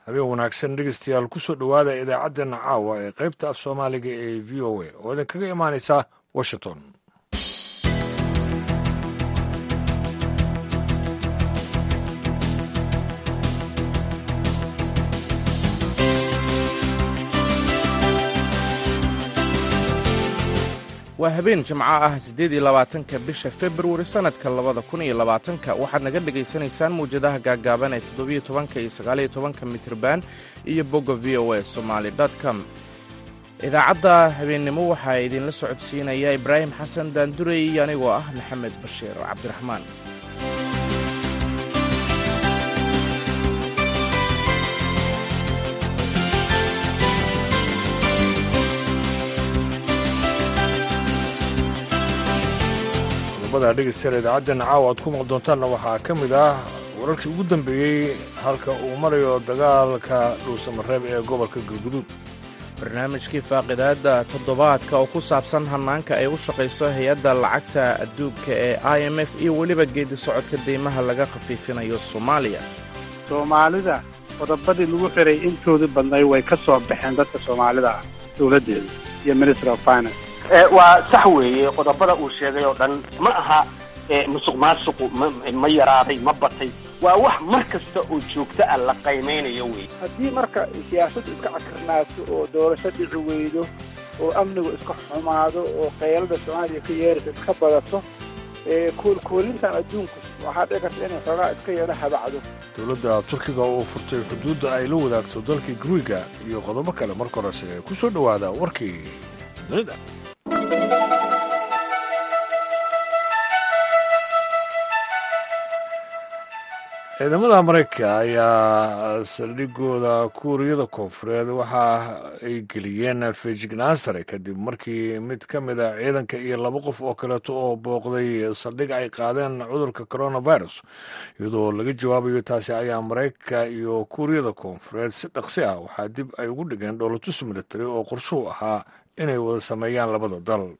habeen wanaagsan dhegeystayaal kusoo dhowaada idaacaddeenna caawa ee qaybta af soomaaliga ee v o a oo idinkaga imaanaysa washington waa habeen jimco ah siddeed iyo labaatanka bisha februari sannadka labada kun iyo labaatanka waxaad naga dhegaysanaysaan mawjadaha gaaggaaban ee toddobiyo tobanka iyo sagaaliyo tobanka mitrban iyo bogga v o a somaali com idaacadda habeennimo waxaa idinla socodsiinaya ibraahim xasan daandurey iyo anigoo ah maxamed bashiir cabdiraxmaan qodobada dhegeystayaal idaacaddeena caawa aad ku maqli doontaanna waxaa ka mid ah wararkii ugu dambeeyey halka uu marayo dagaalka dhuusamareeb ee gobolka galguduud barnaamijkii faaqidaadda toddobaadka oo ku saabsan hannaanka ay u shaqayso hay-adda lacagta adduunka ee i m f iyo weliba geedi socodka deymaha laga khafiifinayo soomaaliya soomaalida qodobadii lagu xiray intoodii badnay way ka soo baxeen dadka soomaalida ah dowladdeeda iyo ministry of finance waa sax weeye qodobada uu sheegay oo dhan ma aha musuq maasuqu ma yaraaday ma batay waa wax mar kasta oo joogto ah la qaymaynayo wey haddii marka siyaasaddu iska cakirnaato oo doorasho dhici weydo oo amnigu iska xumaado oo qaylada soomaaliya ka yeeraysa iska badato koolkoolintan adduunku waxaa dhici karta inay xoogaa iska yeelo habacdo dowladda turkiga oo furtay xuduudda ay la wadaagto dalka guriga iyo qodobo kale marka horese ku soo dhowaada warkii dunida ciidamada maraykanka ayaa saldhigooda kuuriyada koonfureed waxa ay geliyeen fejignaan sare kadib markii mid ka mid a ciidanka iyo laba qof oo kaleeto oo booqday saldhig ay qaadeen cudurka coronavirus iyadoo laga jawaabayo taasi ayaa maraykanka iyo kuuriyada koonfureed si dhaqsi ah waxaa dib ay ugu dhigeen dhowlatus military oo qorshuhu ahaa inay wada sameeyaan labada dal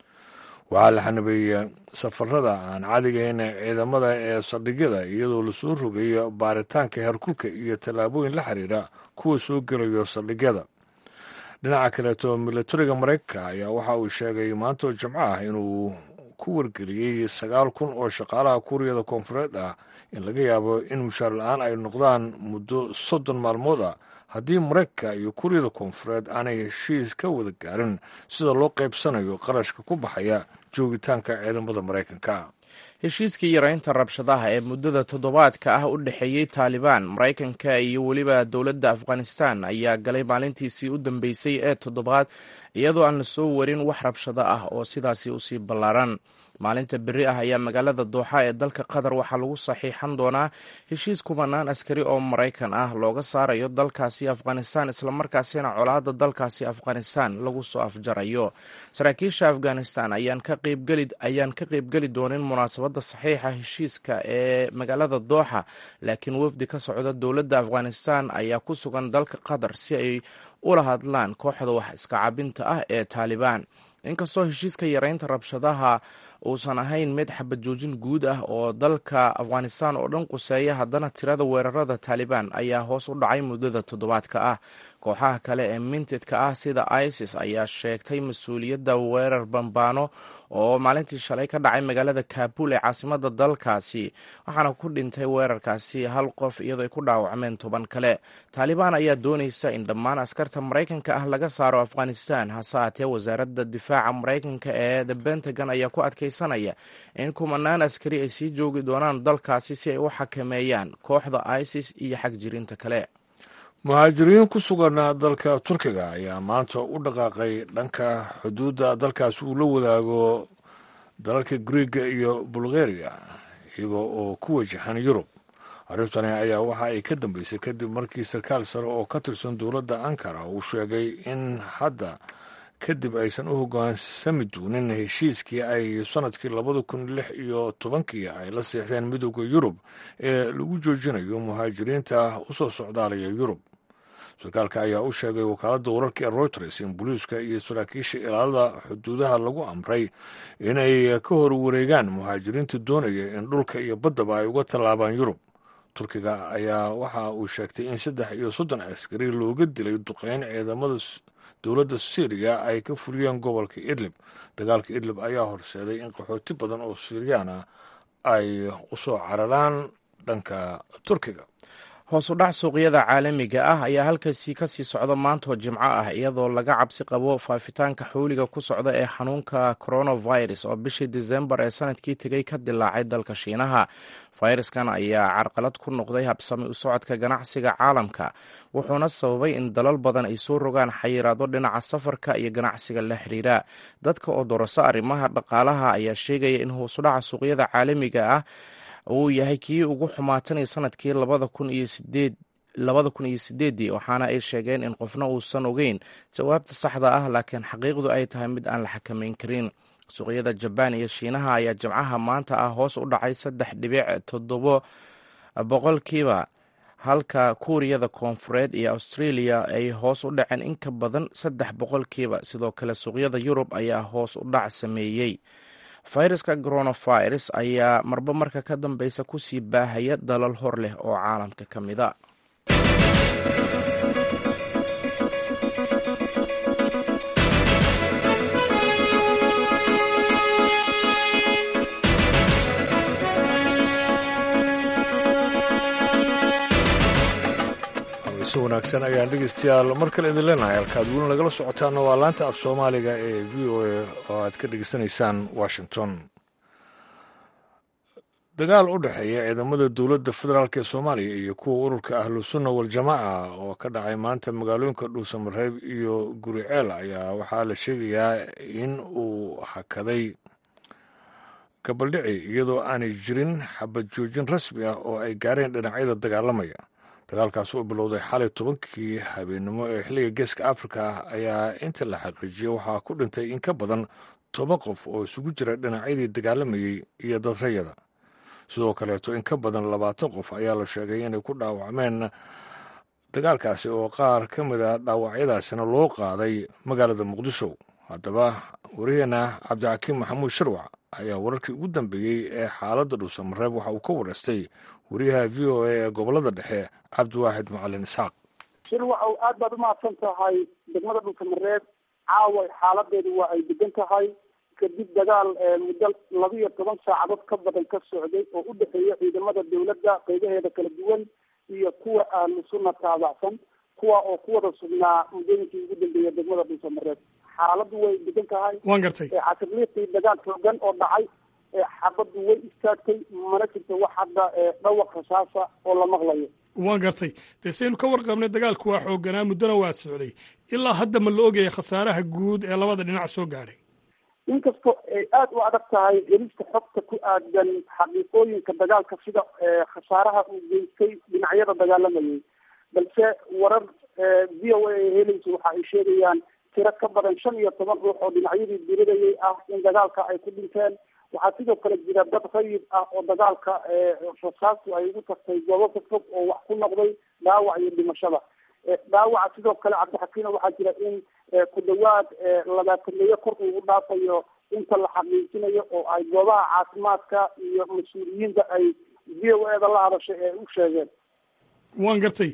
waxaa la xanabeeyey safarada aan cadigayn ciidamada ee saldhigyada iyadoo lasoo rogayo baaritaanka heerkulka iyo tallaabooyin la xiriira kuwa soo gelayo saldhigyada dhinaca kaleeto milatariga maraykanka ayaa waxa uu sheegay maantoo jimco ah inuu ku wargeliyey sagaal kun oo shaqaalaha kuuriyada koonfureed ah in laga yaabo in mushaar la-aan ay noqdaan muddo soddon maalmood ah haddii maraykanka iyo kuuriyada koonfureed aanay heshiis ka wada gaarin sida loo qaybsanayo qarashka ku baxaya joogitaanka ciidamada maraykanka heshiiskii yaraynta rabshadaha ee muddada toddobaadka ah u dhexeeyey taalibaan maraykanka iyo weliba dowladda afghanistan ayaa galay maalintiisii u dambeysay ee toddobaad iyadoo aan la soo warin wax rabshado ah oo sidaasi usii ballaaran maalinta beri ah ayaa magaalada dooxa ee dalka qatar waxaa lagu saxiixan doonaa heshiis kumanaan askari oo maraykan ah looga saarayo dalkaasi afghanistan islamarkaasina colaadda dalkaasi afghanistan lagu soo afjarayo saraakiisha afghanistan ayaan ka qeybgeli doonin munaasabadda saxiixa heshiiska ee magaalada dooxa laakiin wafdi ka socda dowladda afghanistan ayaa ku sugan dalka qatar si ay ula hadlaan kooxda wax iska cabinta ah ee taalibaan inkastoo heshiiska yaraynta rabshadaha uusan ahayn mid xabad joojin guud ah oo dalka afghanistan oo dhan quseeya haddana tirada weerarada taalibaan ayaa hoos u dhacay muddada toddobaadka ah kooxaha kale ee mintidka ah sida isis ayaa sheegtay mas-uuliyadda weerar bambaano oo maalintii shalay ka dhacay magaalada kaabul ee caasimada dalkaasi waxaana ku dhintay weerarkaasi hal qof iyadoo ay ku dhaawacmeen toban kale taalibaan ayaa doonaysa in dhammaan askarta maraykanka ah laga saaro afghanistan hase haatee wasaaradda difaaca maraykanka ee the pentagon ayaa ku adkaysanaya in kumanaan askari ay sii joogi doonaan dalkaasi si ay u xakameeyaan kooxda isis iyo xagjirinta kale muhaajiriin ku sugan dalka turkiga ayaa maanta u dhaqaaqay dhanka xuduudda dalkaas uu la wadaago dalalka griega iyo bulgaria iyagoo oo ku wajahan yurub arrintani ayaa waxa ay ka dambeysay kadib markii sarkaal sare oo ka tirsan dowladda ankara uu sheegay in hadda kadib aysan u hoggaansami doonin heshiiskii ay sannadkii labada kun lix iyo tobankii ay la seexdeen midooda yurub ee lagu joojinayo muhaajiriinta u soo socdaalaya yurub sarkaalka ayaa u sheegay wakaaladda wararka ee reuters in booliiska iyo saraakiisha ilaalada xuduudaha lagu amray inay ka hor wareegaan muhaajiriinta doonaya in dhulka iyo baddaba ay uga tallaabaan yurub turkiga ayaa waxa uu sheegtay in saddex iyo soddon askari looga dilay duqeyn ciidamada dowladda syriya ay ka fuliyeen gobolka idlib dagaalka idlib ayaa horseeday in qaxooti badan oo siiriyaan ah ay u soo cararaan dhanka turkiga hoos u dhac suuqyada caalamiga ah ayaa halkaasi kasii socda maantoo jimco ah iyadoo laga cabsi qabo faafitaanka xooliga ku socda ee xanuunka coronavirus oo bishii disembar ee sanadkii tegey ka dilaacay dalka shiinaha fayraskan ayaa carqalad ku noqday habsami u socodka ganacsiga caalamka wuxuuna sababay in dalal badan ay soo rogaan xayiraado dhinaca safarka iyo ganacsiga la xiriira dadka oo doroso arrimaha dhaqaalaha ayaa sheegaya in hoosudhaca suuqyada caalamiga ah uu yahay kii ugu xumaatanay sanadkii labada kun iyo sideed labada kun iyo sideeddii waxaana ay sheegeen in qofna uusan ogeyn jawaabta saxda ah laakiin xaqiiqdu ay tahay mid aan la xakameyn karin suuqyada jabaan iyo shiinaha ayaa jimcaha maanta ah hoos u dhacay saddex dhibic toddobo boqolkiiba halka kuuriyada koonfureed iyo australia ay hoos u dhaceen in ka badan saddex boqolkiiba sidoo kale suuqyada yurub ayaa hoos u dhac sameeyey fayraska coronavirus ayaa marba marka ka dambeysa kusii baahaya dalal hor leh oo caalamka ka mida si wanaagsan ayaan dhegeystayaal mar kale idin leenahay halkaad weli nagala socotaana waa laanta af soomaaliga ee v o a oo aad ka dhegeysanaysaan washington dagaal u dhexeeya ciidamada dowladda federaalk ee soomaaliya iyo kuwa ururka ahlusunna waljamaaca oo ka dhacay maanta magaalooyinka dhuusamareeb iyo guriceel ayaa waxaa la sheegayaa in uu hakaday gabaldhici iyadoo aanay jirin xabad joojin rasmi ah oo ay gaareen dhinacyada dagaalamaya dagaalkaas oo bilowday xalay tobankii habeennimo ee xilliga geeska afrika ah ayaa inta la xaqiijiyey waxaa ku dhintay in ka badan toban qof oo isugu jira dhinacyadii dagaalamayey iyo dadrayada sidoo kaleeto in ka badan labaatan qof ayaa la sheegay inay ku dhaawacmeen dagaalkaasi oo qaar ka mid a dhaawacyadaasina loo qaaday magaalada muqdisho haddaba wariyeenna cabdixakiim maxamuud sharwac ayaa wararkii ugu dambeeyey ee xaaladda dhuusamareeb waxa uu ka wareystay wariyaha v o a ee gobolada dhexe cabdiwaaxid macalin isxaaq shirwacow aad baad umahadsan tahay degmada dhuusamareeb caawa xaaladeedu waa ay degan tahay kadib dagaal muddo laba iyo toban saacadood ka badan ka socday oo u dhexeeya ciidamada dowladda qeybaheeda kala duwan iyo kuwa ahlu sunna taabacsan kuwa oo ku wada sugnaa muddooyinkii ugu dambeeya degmada dhuusamareeb xaaladdu way degan tahay waan gartay casirliiqii dagaal xoogan oo dhacay xabaddu way istaagtay mana jirto wax hadda dhawaq rasaasa oo la maqlayo waan gartay dee saynu ka warqabnay dagaalku waa xooganaa muddona waa socday ilaa hadda ma la ogaya khasaaraha guud ee labada dhinac soo gaadhay inkastoo ay aada u adag tahay helista xogta ku aadan xaqiiqooyinka dagaalka sida khasaaraha uu geystay dhinacyada dagaalamayay balse warar v o a ay helayso waxa ay sheegayaan tiro ka badan shan iyo toban ruux oo dhinacyadii diridayay ah in dagaalka ay ku dhinteen waxaa sidoo kale jira dad rayid ah oo dagaalka rasaastu ay ugu tagtay goobo ka fog oo wax ku noqday dhaawac iyo dhimashada dhaawaca sidoo kale cabdixakiina waxaa jira in ku dhawaad labaatameeyo kor ugu dhaafayo inta la xaqiijinayo oo ay goobaha caafimaadka iyo mas-uuliyiinta ay v o eda la hadashay ee u sheegeen waan gartay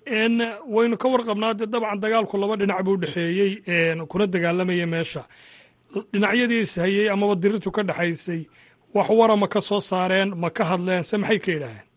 waynu ka warqabnaa dee dabcan dagaalku laba dhinac buu dhexeeyey kuna dagaalamaya meesha dhinacyadii ishayey amaba dirirtu ka dhexaysay wax wara ma ka soo saareen ma ka hadleen se maxay ka yidhaaheen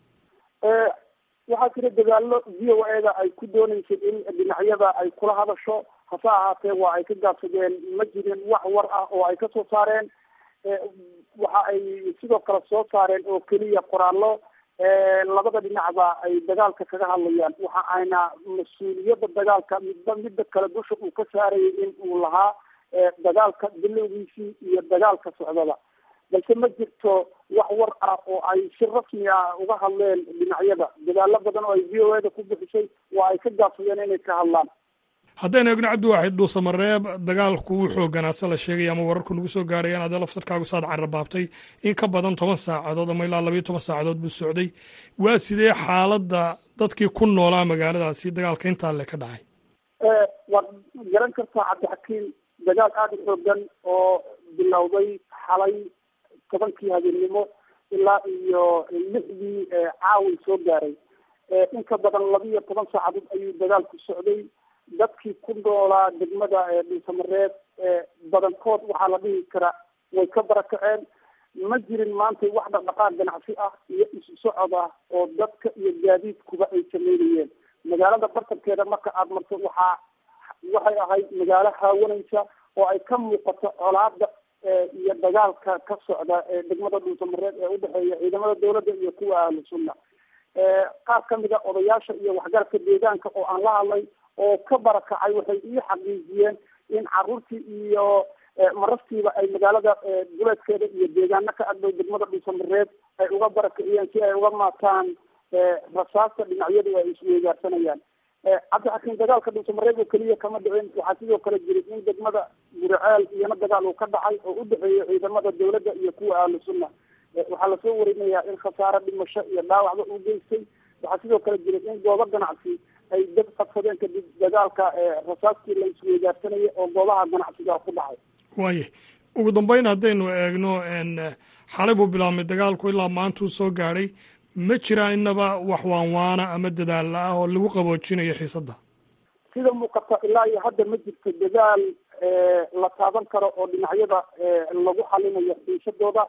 waxaa jira dagaalo v o eda ay ku dooneysay in dhinacyada ay kula hadasho hase ahaatee waa ay ka gaabsadeen ma jirin wax war ah oo ay kasoo saareen waxa ay sidoo kale soo saareen oo keliya qoraallo labada dhinacba ay dagaalka kaga hadlayaan waxa ayna mas-uuliyadda dagaalka midba midda kale dusha uu ka saarayay in uu lahaa dagaalka bilowgiisii iyo dagaalka socdada balse ma jirto wax war ah oo ay si rasmi ah uga hadleen dhinacyada dadaalo badan oo ay v o eda ku bixisay waa ay ka gaabsadeen inay ka hadlaan haddaynu egno cabdiwaaxid dhuusamareeb dagaalku wuu xooganaa se la sheegay ama wararku nagu soo gaadhayaan adee laftarkaagu saad carrabaabtay in ka badan toban saacadood ama ilaa labayo toban saacadood buu socday waa sidee xaaladda dadkii ku noolaa magaaladaasi dagaalka intaa le ka dhacay waad garan kartaa cabdixakiim dagaal aada u xoogan oo bilowday xalay tobankii habeennimo ilaa iyo lixdii caawin soo gaaray in ka badan laba iyo toban saacadood ayuu dagaalku socday dadkii ku noolaa degmada dhuusamareed badankood waxaa la dhihi karaa way ka barakaceen ma jirin maanta wax dhaqdhaqaaq ganacsi ah iyo isu socod ah oo dadka iyo gaadiidkuba ay sameynayeen magaalada bartankeeda marka aada marto waxaa waxay ahayd magaalo haawanaysa oo ay ka muuqato colaada iyo dagaalka ka socda degmada dhuusamareed ee udhexeeya ciidamada dawladda iyo kuwa ahlu sunna qaar kamid a odayaasha iyo waxgaradka deegaanka oo aan la hadlay oo ka barakacay waxay ii xaqiijiyeen in caruurtii iyo marastiiba ay magaalada duleedkeeda iyo deegaano ka agdhow degmada dhuusamareed ay uga barakiciyeen si ay uga maataan rasaasta dhinacyadu ay isweygaarsanayaan cabdixakiim dagaalka dhuusamareed oo keliya kama dhicin waxaa sidoo kale jiray in degmada guriceel iyana dagaal uu ka dhacay oo udhexeeya ciidamada dawladda iyo kuwa ahlu sunna waxaa lasoo warinayaa in khasaare dhimasho iyo dhaawacba uu geystay waxaa sidoo kale jiray in goobo ganacsi ay dad qabsadeen kadib dagaalka rasaastii la isweydaarsanayay oo goobaha ganacsiga ku dhacay waaye ugu dambeyn haddaynu eegno xalay buu bilaabmay dagaalku ilaa maantuu soo gaadhay ma jiraan inaba wax waanwaana ama dadaal la ah oo lagu qaboojinayo xiisadda sida muuqata ilaa iyo hadda ma jirto dadaal la taaban karo oo dhinacyada lagu xalinayo xiisadooda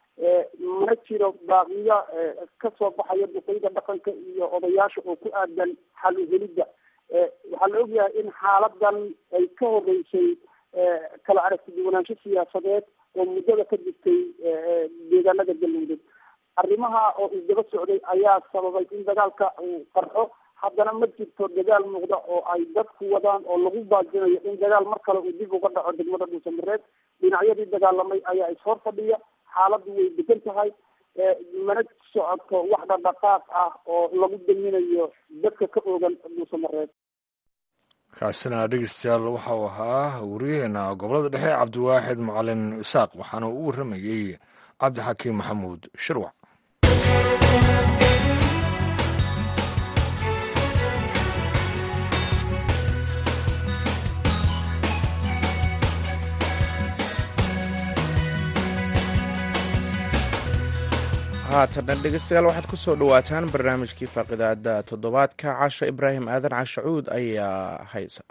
mana jiro baaqiyo kasoo baxaya duqeyda dhaqanka iyo odayaasha oo ku aadan xal uhelidda waxaa la ogyahay in xaaladan ay ka horeysay kala aragti duwanaansho siyaasadeed oo muddada ka jirtay deegaanada galmudug arrimaha oo isdaba socday ayaa sababay in dagaalka uu qarxo haddana ma jirto dagaal muuqda oo ay dadku wadaan oo lagu baajinayo in dagaal mar kale uu dib uga dhaco degmada dhuusamareed dhinacyadii dagaalamay ayaa ishor fadhiya xaaladdu way degan tahay mana socoto wax dhaqdhaqaaq ah oo lagu daminayo dadka ka oogan dhuusamareed kaasina dhegeystayaal waxau ahaa wariyaheena gobolada dhexe cabdiwaaxid macalin isaaq waxaana u warramayey cabdixakiim maxamuud shirwac haatana dhegeystayaal waxaad ku soo dhowaataan barnaamijkii faaqidaada toddobaadka casha ibraahim aadan cashacuud ayaa haysa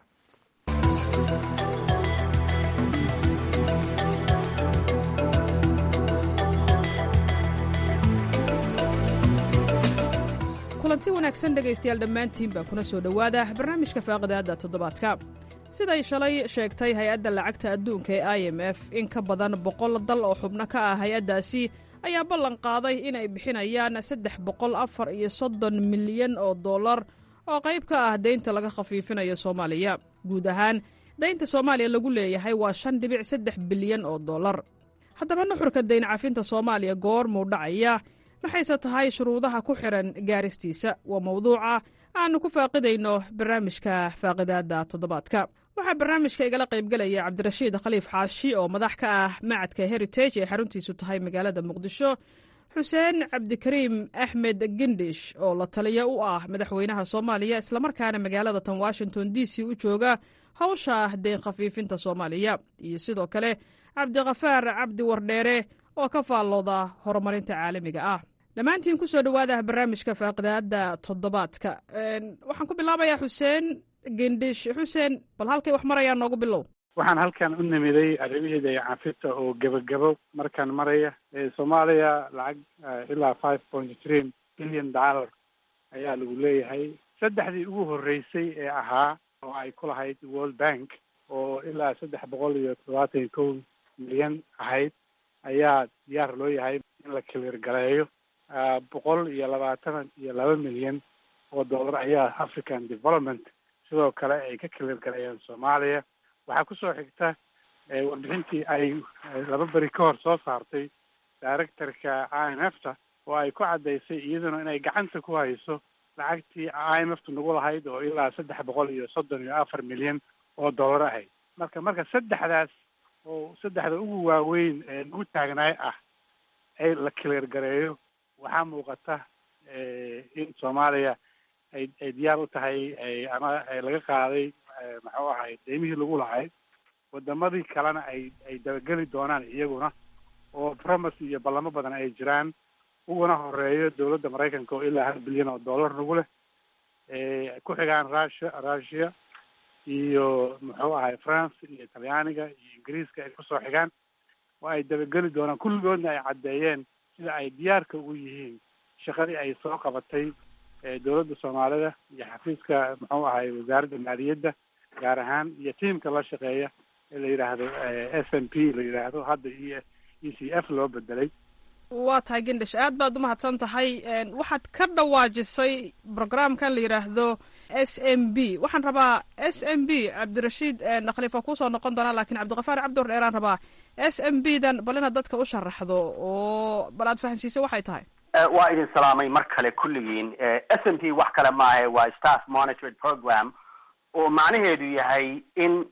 kulanti wanaagsan dhegaystayaal dhammaantiinbaa kuna soo dhowaada barnaamijka faaqidaadda toddobaadka siday shalay sheegtay hay-adda lacagta adduunka ee i m f in ka badan boqol dal oo xubno ka ah hay-addaasi ayaa ballan qaaday inay bixinayaan saddex boqol afar iyo soddon milyan oo dollar oo qayb ka ah deynta laga khafiifinayo soomaaliya guud ahaan deynta soomaaliya lagu leeyahay waa shan dhibic saddex bilyan oo dollar haddaba nuxurka dayn cafinta soomaaliya goormuu dhacaya maxayse tahay shuruudaha ku xidhan gaaristiisa waa mawduuca aanu ku faaqidayno barnaamijka faaqidaadda toddobaadka waxaa barnaamijka igala qaybgelaya cabdirashiid khaliif xaashi oo madax ka ah macadka heritage ee xaruntiisu tahay magaalada muqdisho xuseen cabdikariim axmed gendhish oo la taliya u ah madaxweynaha soomaaliya islamarkaana magaalada tan washington d c u jooga hawsha deyn khafiifinta soomaaliya iyo sidoo kale cabdikhafaar cabdi wardheere oo ka faallooda horumarinta caalamiga ah dhammaantiin ku soo dhowaada barnaamijka faaqidaadda toddobaadka waxaan ku bilaabayaa xuseen gendhish xuseen bal halkay wax marayaan noogu bilow waxaan halkan u nimiday arrimaheeda ee cafita oo gebagabo markaan maraya soomaaliya lacag ilaa five point three billion dollar ayaa lagu leeyahay saddexdii ugu horreysay ee ahaa oo ay ku lahayd world bank oo ilaa saddex boqol iyo toddobaatan iyo kow milyan ahayd ayaa diyaar loo yahay in la clear galeeyo boqol iyo labaatan iyo laba milyan oo dollar ayaa african development sidoo kale ay ka clear galeeyeen soomaaliya waxaa kusoo xigta warbixintii ay laba beri ka hor soo saartay directorka i m f ta oo ay ku caddaysay iyaduna inay gacanta ku hayso lacagtii i m f tu nagu lahayd oo ilaa saddex boqol iyo soddon iyo afar milyan oo dollar ahayd marka marka saddexdaas oo saddexda ugu waaweyn ee nagu taagnaay ah ay la clear gareeyo waxaa muuqata in soomaaliya ay ay diyaar u tahay ama laga qaaday maxuu ahay deymihii lagu lahayd wadamadii kalena ay ay dabageli doonaan iyaguna oo promise iyo ballamo badan ay jiraan uguna horeeyo dowladda maraykanka oo ilaa hal bilyan oo dollar nagu leh ku xigaan russia russia iyo muxuu ahay france iyo talyaaniga iyo ingiriiska ay kusoo xigaan oo ay dabageli doonaan kulligoodna ay caddeeyeen sida ay diyaarka ugu yihiin shaqadii ay soo qabatay dowladda soomaalida iyo xafiiska muxuu ahay wasaaradda maaliyadda gaar ahaan iyo tiamka la shaqeeya ee la yidhaahdo s n p la yidhaahdo hadda e e c f loo bedelay waa tahay gendhish aad baad umahadsan tahay waxaad ka dhawaajisay programkan la yidhaahdo s m b waxaan rabaa s m b cabdirashiid khaliif waa kuusoo noqon doonaa lakin cabdiqafaar cabdur dheeraan rabaa s m b dan bal inaad dadka u sharaxdo oo bal aad fahansiisay waxay tahay waa idin salaamay mar kale kulligiin s m p wax kale maaha waa staff monitored program oo macnaheedu yahay in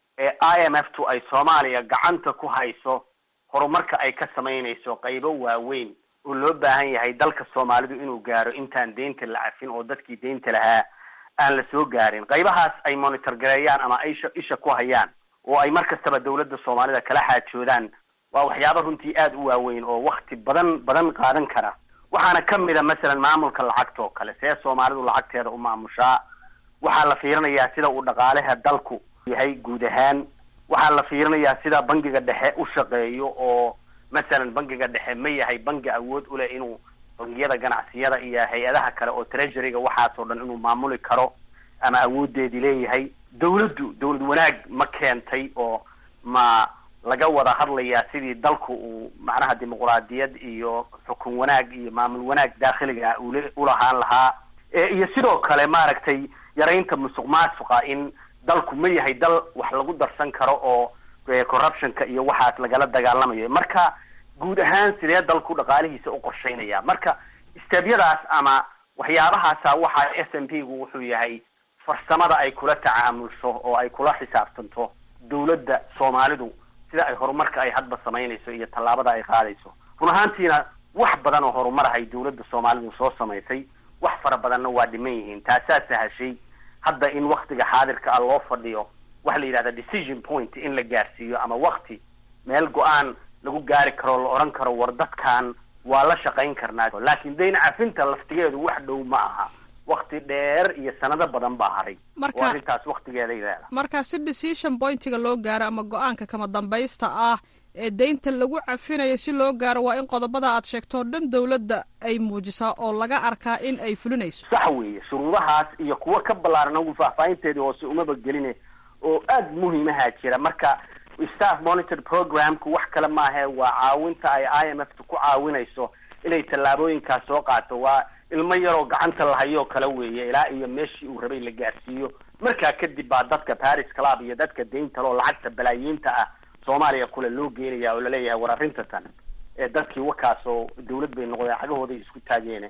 i m f tu ay soomaaliya gacanta ku hayso horumarka ay ka samaynayso qaybo waaweyn oo loo baahan yahay dalka soomaalidu inuu gaaro intaan deynta la cafin oo dadkii deynta lahaa aan la soo gaarin qaybahaas ay monitor gareeyaan ama ay isha isha ku hayaan oo ay mar kastaba dawladda soomaalida kala xaajoodaan waa waxyaaba runtii aada u waaweyn oo wakti badan badan qaadan kara waxaana kamid a masalan maamulka lacagta oo kale see soomaalidu lacagteeda u maamushaa waxaa la fiirinayaa sida uu dhaqaalaha dalku yahay guud ahaan waxaa la fiirinayaa sida bangiga dhexe u shaqeeyo oo masalan bangiga dhexe ma yahay bangi awood u leh inuu bangiyada ganacsiyada iyo hay-adaha kale oo treasuryga waxaasoo dhan inuu maamuli karo ama awoodeedii leeyahay dawladdu dawlad wanaag ma keentay oo ma laga wada hadlayaa sidii dalku uu macnaha dimuquraadiyad iyo xukun wanaag iyo maamul wanaag daakhiliga ule ulahaan lahaa iyo sidoo kale maaragtay yaraynta musuq maasuqa in dalku ma yahay dal wax lagu darsan karo oo corruptionka iyo waxaas lagala dagaalamayo marka guud ahaan sidee dalku dhaqaalihiisa u qorsheynaya marka stebyadaas ama waxyaabahaasa waxa s m p gu wuxuu yahay farsamada ay kula tacaamulso oo ay kula xisaabtanto dawladda soomaalidu sida ay horumarka ay hadba samaynayso iyo tallaabada ay qaadayso run ahaantiina wax badan oo horumarahay dawladda soomaalidu soo samaysay wax fara badanna waa dhiman yihiin taasaa sahashay hadda in waktiga xaadirka ah loo fadhiyo waxa la yidhahda decision point in la gaarsiiyo ama wakti meel go-aan lagu gaari karo la odhan karo war dadkan waa la shaqayn karnaa laakiin dayn cafinta laftigeedu wax dhow ma aha wakti dheer iyo sanado badan baa haray oo arrintaas waktigeeday leedahay marka si decision pointiga loo gaaro ama go-aanka kama dambaysta ah ee deynta lagu cafinayo si loo gaaro waa in qodobada aad sheegto o dhan dawladda ay muujisaa oo laga arkaa in ay fulinayso sax weeye shuruudahaas iyo kuwo ka ballaaran ugu faahfaahinteedii hoose umaba geline oo aada muhiimaha jira marka staff monitor programku wax kale maahe waa caawinta ay i m f ta ku caawinayso inay tallaabooyinkaas soo qaato waa ilmo yaroo gacanta lahayoo kale weeye ilaa iyo meeshii uu rabay la gaarsiiyo markaa kadib baa dadka paris club iyo dadka deyntaloo lacagta balaayiinta ah soomaaliya kule loo geenaya oo laleeyahay war arrinta tan ee dadkii wakaas oo dawlad bay noqdeen cagahooday isku taageene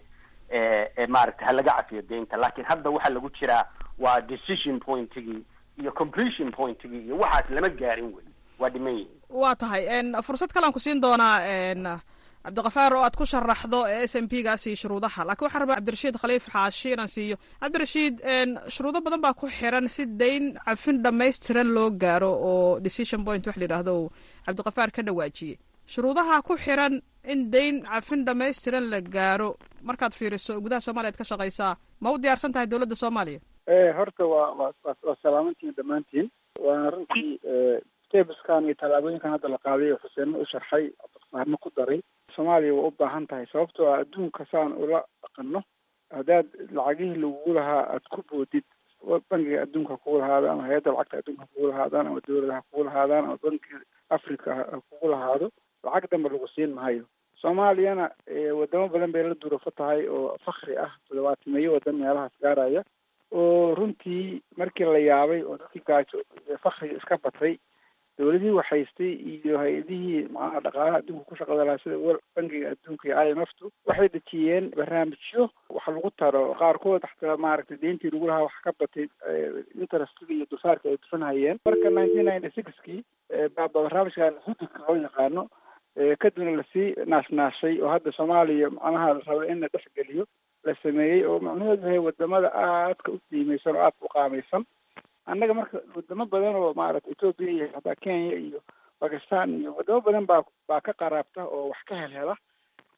ee maaragtay ha laga cafiyo deynta laakiin hadda waxaa lagu jiraa waa decision pointigii iyo completion pointigii iyo waxaas lama gaarin wey waa dhiman yihin waa tahay fursad kalean ku siin doonaa cabdiqafaar oo aad ku sharaxdo s m p gaas iyo shuruudaha lakiin waxaan rabaa cabdirashiid khaliif xaashi inaan siiyo cabdirashiid shuruudo badan baa ku xiran si dayn cafin dhamaystiran loo gaaro oo decision point wax la yidhaahdo cabdiqafaar ka dhawaajiyey shuruudaha ku xiran in dayn cafin dhamaystiran la gaaro markaad fiiriso gudaha soomaliya ad ka shaqaysaa ma u diyaarsan tahay dawladda soomaaliya horta waa waa waa salaamantiin dhammaantiin waana runtii stebskan iyo tallaabooyinkan hadda la qaaday oo xuseenna u sharxay cabdiqafaarna ku daray soomaaliya waa u baahan tahay sababtoo ah adduunka saan ula dhaqano haddaad lacagihii lagugu lahaa aada ku boodid bangiga adduunka kugu lahaado ama hay-adda lacagta adduunka kugu lahaadaan ama dawladaha kugu lahaadaan ama bankiga africa ha kugu lahaado lacag dambe lagu siin maayo soomaaliyana wadamo badan bay la duurafo tahay oo fakri ah toddobaatimeeyo wadan meelahaas gaaraya oo runtii markii la yaabay oo dadkii gaajo fakriga iska batay dawladihii waxhaystay iyo hay-adihii macnaha dhaqaalaha adduunka ku shaqada lahaa sida bangiga adduunka iyo i m f tu waxay dejiyeen barnaamijyo wax lagu taro qaarkood xataa maaragtay deyntii lagu lahaa wax ka batay interestiga iyo dulsaarka ay dufanhayeen marka nineteen ninety sixkii baa barnaamijkan hududka loo yaqaano kadibna lasii naashnaashay oo hadda soomaaliya macnaha la raba in la dhexgeliyo la sameeyey oo macnaheedu yahay wadamada aadka u qiimeysan oo aadka u qaamaysan annaga marka wadamo badan oo maaragta ethoopia iyo hataa kenya iyo bakistan iyo wadamo badan baa baa ka qaraabta oo wax ka helhela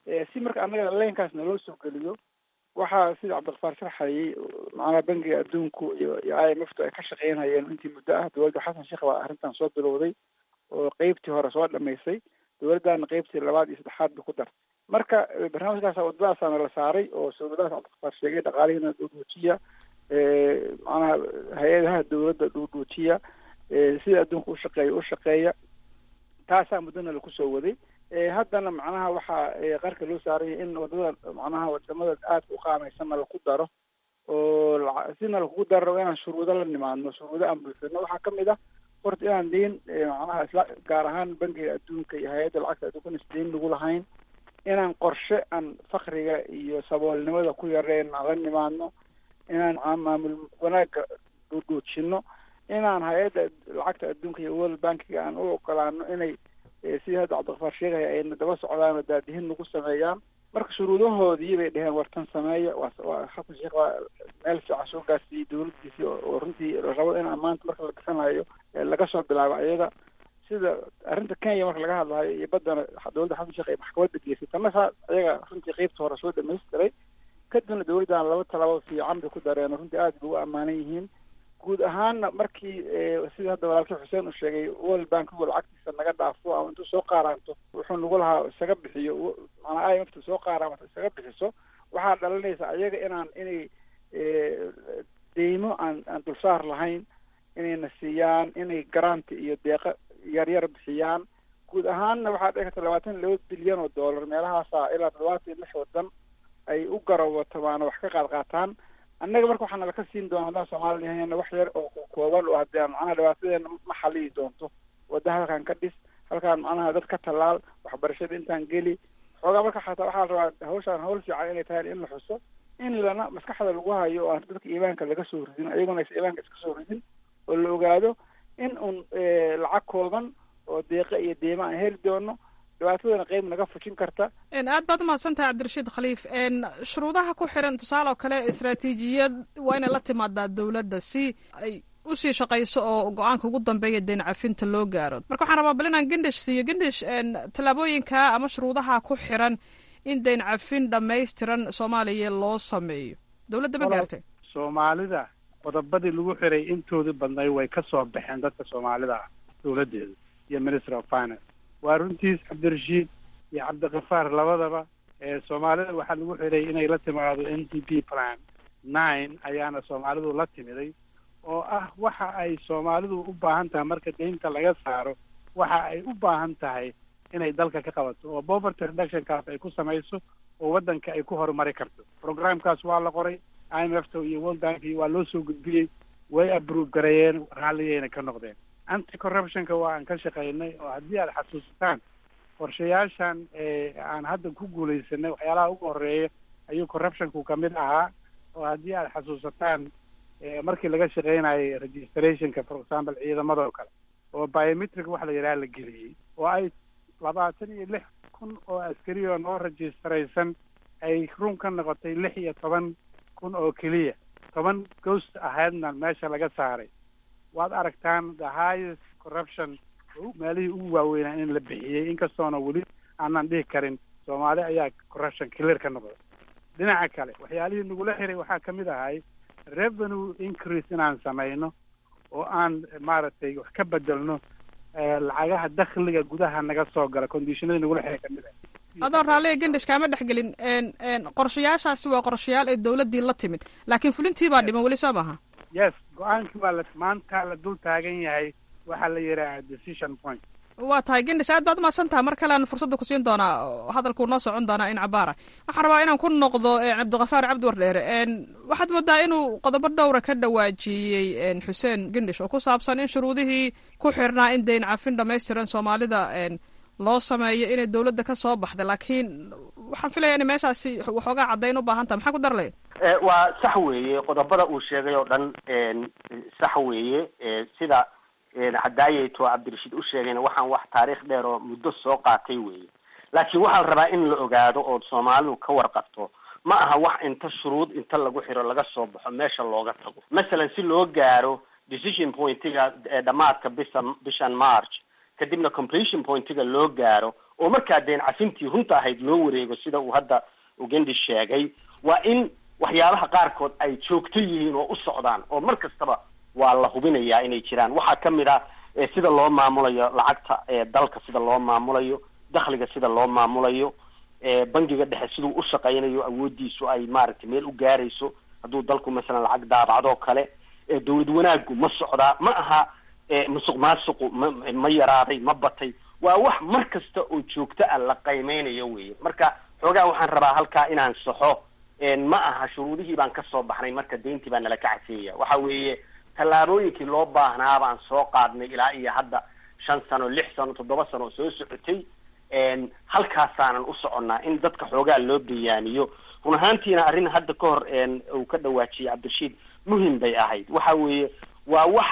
si marka annaga leenkaas naloo soo geliyo waxaa sida cabdilkafaar sharxayay macnaha bangiga adduunku iyo iyo i m f tu ay ka shaqeynayeen intii muddo ah dowladda xasan sheekh baa arrintan soo bilowday oo qeybtii hore soo dhamaysay dowladdaana qeybtii labaad iyo saddexaad ba ku dartay marka barnaamijkaas wadadaasaana la saaray oo sawladahaas cabdilkafaar sheegay dhaqaalihiina dhuudhuujiya macnaha hay-adaha dowladda dhuudhuujiya sida adduunka ushaqeeya u shaqeeya taasaa muddona laku soo waday haddana macnaha waxaa qarka loo saaraya in wadada macnaha wadamada aadka u qaamaysanna laku daro oo sina lakugu daro inaan shuruudo la nimaadno shuruudo aan buuxino waxaa kamid ah horta inaan deyn macnaha isla gaar ahaan bangiga adduunka iyo hay-adda lacagta adduunka is deyn lagu lahayn inaan qorshe aan fakriga iyo saboolnimada ku yareen aan la nimaadno inaan maamul wanaaga dhuudhuujino inaan hay-adda lacagta adduunka iyo world bankiga aan u ogolaano inay sidii hadda cabdikafaar sheegaya ayna daba socdaan oo daadihin nagu sameeyaan marka shuruudahoodii bay dheheen wartan sameeya waa xasan sheekh waa meel fiican soo gaarsiiyey dowladdiisii oo runtii rabo in maanta marka la bixinayo laga soo bilaabo ayaga sida arrinta kenya marka laga hadlayo iyo baddana dowladda xasan sheekh ay maxkamadda geysay tana saa ayaga runtii qeybta hore soo dhamaystiray kadibna dowladdan laba talaabo fiican bay ku dareen oo runtii aada bay u ammaanan yihiin guud ahaanna markii sida hadda walaalkii xuseen uu sheegay world bankigu lacagtiisa naga dhaafo ama intuu soo qaaraanto wuxuu nagu lahaa isaga bixiyo maanaa i m f soo qaaraanto isaga bixiso waxaa dhalinaysa ayaga inaan inay deymo aan aan dulsaar lahayn inayna siiyaan inay garanti iyo deeqo yaryar bixiyaan guud ahaanna waxaa dhici karta labaatan laba bilyan oo dollar meelahaasa ilaa toddobaatan iyo lix wadan ay u garawatamaan wax ka qaad qaataan annaga marka waxaana laka siin doona haddaan soomaali yahayna wax yar oo kooban oo haddii macnaha dhibaatadeena ma xaliyi doonto wadda halkaan ka dhis halkaan macnaha dad ka tallaal waxbarashada intaan geli xoogaa marka xataa waxaa la rabaa hawshaan hawl fiican inay tahay in la xuso in lana maskaxda lagu hayo oo aan dadka iimaanka laga soo ridin ayaguna aysa iimaanka iska soo ridin oo la ogaado in un lacag kooban oo deeqa iyo deema aan heli doono dhibaatadana qeyb naga fujin karta aad baad umahadsan tahay cabdirashiid khaliif shuruudaha ku xiran tusaale oo kale istraatiijiyad waa inay la timaadaa dowladda si ay usii shaqayso oo go-aanka ugu dambeeya deen cafinta loo gaaro marka waxaan rabaa bal inaan gendish siiyo gendish tallaabooyinka ama shuruudaha ku xiran in deyn cafin dhammaystiran soomaaliya loo sameeyo dowladda ma gaartay soomaalida qodobadii lagu xiray intoodii badnay way ka soo baxeen dadka soomaalida ah dowladdeeda iyo minister of finance waa runtiis cabdirashiid iyo cabdikafaar labadaba soomaalida waxaa lagu xiray inay la timaado n d p plan nine ayaana soomaalidu la timiday oo ah waxa ay soomaalidu u baahan tahay marka deynta laga saaro waxa ay u baahan tahay inay dalka ka qabato oo poverty reductionkaas ay ku samayso oo waddanka ay ku horumari karto programkaas waa la qoray i m f t iyo world bank waa loo soo gudbiyey way approve gareeyeen raalliyayna ka noqdeen anti corruptionka waa aan ka shaqaynay oo haddii aad xasuusataan qorshayaashan aan hadda ku guulaysanay waxyaalaha ugu horeeya ayuu corruptionku kamid ahaa oo haddii aad xasuusataan markii laga shaqaynayay registrationka for example ciidamada oo kale oo biometric waxa la yidhaha la geliyey oo ay labaatan iyo lix kun oo askari oo noo registraysan ay run ka noqotay lix iyo toban kun oo keliya toban ghost ahaydna meesha laga saaray waad aragtaan the highest corruption meelihii ugu waaweynaa in la bixiyey inkastoona weli aanan dhihi karin soomaali ayaa corruption clear ka noqday dhinaca kale waxyaalihii nagula xiray waxaa kamid ahay revenue increase inaan samayno oo aan maaragtay wax ka bedelno lacagaha dakhliga gudaha naga soo gala conditionadii nagula xiray kamid ah adoo raalliga gendish kaama dhexgelin qorshayaashaasi waa qorshayaal ay dowladdii la timid laakiin fulintii baa dhiman weli soo maaha yes go-aankii waa la maanta la dul taagan yahay waxaa la yidhaaha decision point waa tahay gendish aad baad umahadsan taha mar kalean fursadda kusiin doonaa hadalkuu noo socon doonaa in cabaara waxaan rabaa inaan ku noqdo cabdikafaar cabdi wardheere waxaad moodaa inuu qodobo dhowra ka dhawaajiyey xuseen gendish oo ku saabsan in shuruudihii ku xirnaa in deyn cafin dhamaystiran soomaalida loo sameeyo inay dowladda ka soo baxday laakiin waxaan filaya inay meeshaasi waxoogaa caddayn u baahan taha maxaa ku darlay waa sax weeye qodobada uu sheegay oo dhan sax weeye sida cadaayeto cabdirashiid u sheegayna waxaan wax taariikh dheer oo muddo soo qaatay weeye laakiin waxaa la rabaa in la ogaado oo soomaalidu ka warqabto ma aha wax inta shuruud inta lagu xiro laga soo baxo meesha looga tago masalan si loo gaaro decision pointiga dhamaadka bisa bishan march kadibna completion pointiga loo gaaro oo markaa deen cafintii runta ahayd loo wareego sida uu hadda ugendi sheegay waa in waxyaabaha qaarkood ay joogto yihiin oo u socdaan oo mar kastaba waa la hubinayaa inay jiraan waxaa kamid ah sida loo maamulayo lacagta dalka sida loo maamulayo dakhliga sida loo maamulayo bangiga dhexe siduu u shaqaynayo awoodiisu ay maaragtay meel u gaarayso hadduu dalku masalan lacag daabacdoo kale dawlad wanaaggu ma socdaa ma aha musuq maasuqu ma ma yaraaday ma batay waa wax mar kasta oo joogto ah la qiimeynayo weye marka xoogaa waxaan rabaa halkaa inaan saxo ma aha shuruudihii baan kasoo baxnay marka deyntii baa nala ka cafeeya waxa weeye tallaabooyinkii loo baahnaa baan soo qaadnay ilaa iyo hadda shan sano lix sano toddoba sano oo soo socotay halkaasaanan u soconnaa in dadka xoogaa loo bayaaniyo run ahaantiina arrin hadda ka hor uu ka dhawaajiyay cabdirashiid muhim bay ahayd waxa weeye waa wax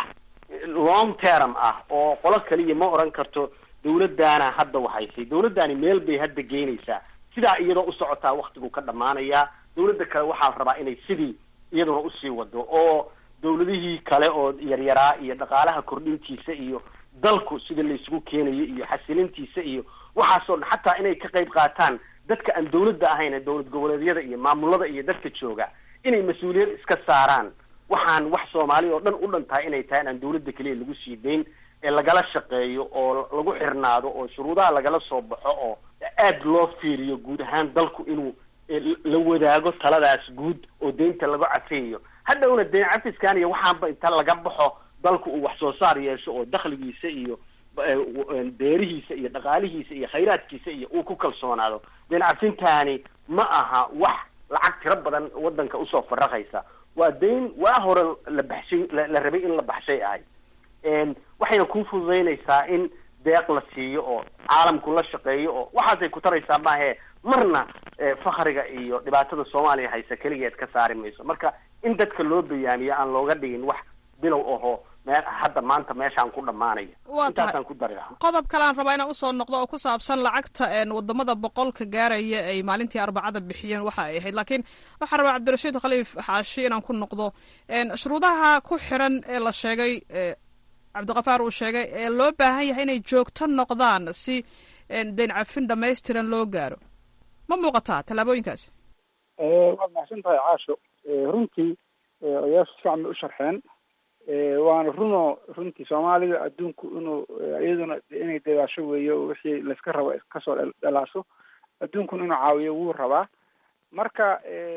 long term ah oo qolo kaliya ma oran karto dawladdaana hadda wahaysay dawladdaani meel bay hadda geynaysaa sidaa iyadoo u socotaa waktigu ka dhamaanayaa dawladda kale waxaa la rabaa inay sidii iyaduna usii wado oo dawladihii kale oo yaryaraa iyo dhaqaalaha kordhintiisa iyo dalku sida laysugu keenayo iyo xasilintiisa iyo waxaasoo dhan xataa inay ka qayb qaataan dadka aan dawladda ahayn ee dawlad goboleedyada iyo maamulada iyo dadka jooga inay mas-uuliyad iska saaraan waxaan wax soomaali oo dhan u dhan tahay inay tahay inaan dawladda keliya lagu sii dayn ee lagala shaqeeyo oo lagu xirnaado oo shuruudaha lagala soo baxo oo aad loo fiiriyo guud ahaan dalku inuu la wadaago taladaas guud oo deynta laga cafeeyo hadhowna deen cafiskan iyo waxaanba inta laga baxo dalku uu wax soo saar yeesho oo dakhligiisa iyo beerihiisa iyo dhaqaalihiisa iyo khayraadkiisa iyo uu ku kalsoonaado deen cafintaani ma aha wax lacag tiro badan wadanka usoo faraqaysa waa dayn waa hore la baxshay la rabay in la baxshay ahay waxayna kuu fududaynaysaa in deeq la siiyo oo caalamku la shaqeeyo oo waxaasay ku taraysaa maahe marna fakriga iyo dhibaatada soomaaliya haysa keligeed ka saari mayso marka in dadka loo bayaamiyo aan looga dhigin wax bilow aho mee hadda maanta meeshaan ku dhamaanaya waa tahay intaasaan ku dari lahaa qodob kale aan rabaa inaan usoo noqdo oo ku saabsan lacagta wadamada boqolka gaaraya ay maalintii arbacada bixiyeen waxa ay ahayd laakiin waxaan rabaa cabdirashiid khaliif xaashi inaan ku noqdo shuruudaha ku xiran ee la sheegay cabdikafaar uu sheegay ee loo baahan yahay inay joogto noqdaan si deyn cafin dhamaystiran loo gaaro ma muuqataa tallaabooyinkaasi waad maxsan tahay caasho runtii odayaashu si fiican bay u sharxeen waana runo runtii soomaalida adduunku inuu iyaduna inay dadaasho weeyo wixii layska rabo kasoo dhalaasho adduunkuna inuu caawiyo wuu rabaa marka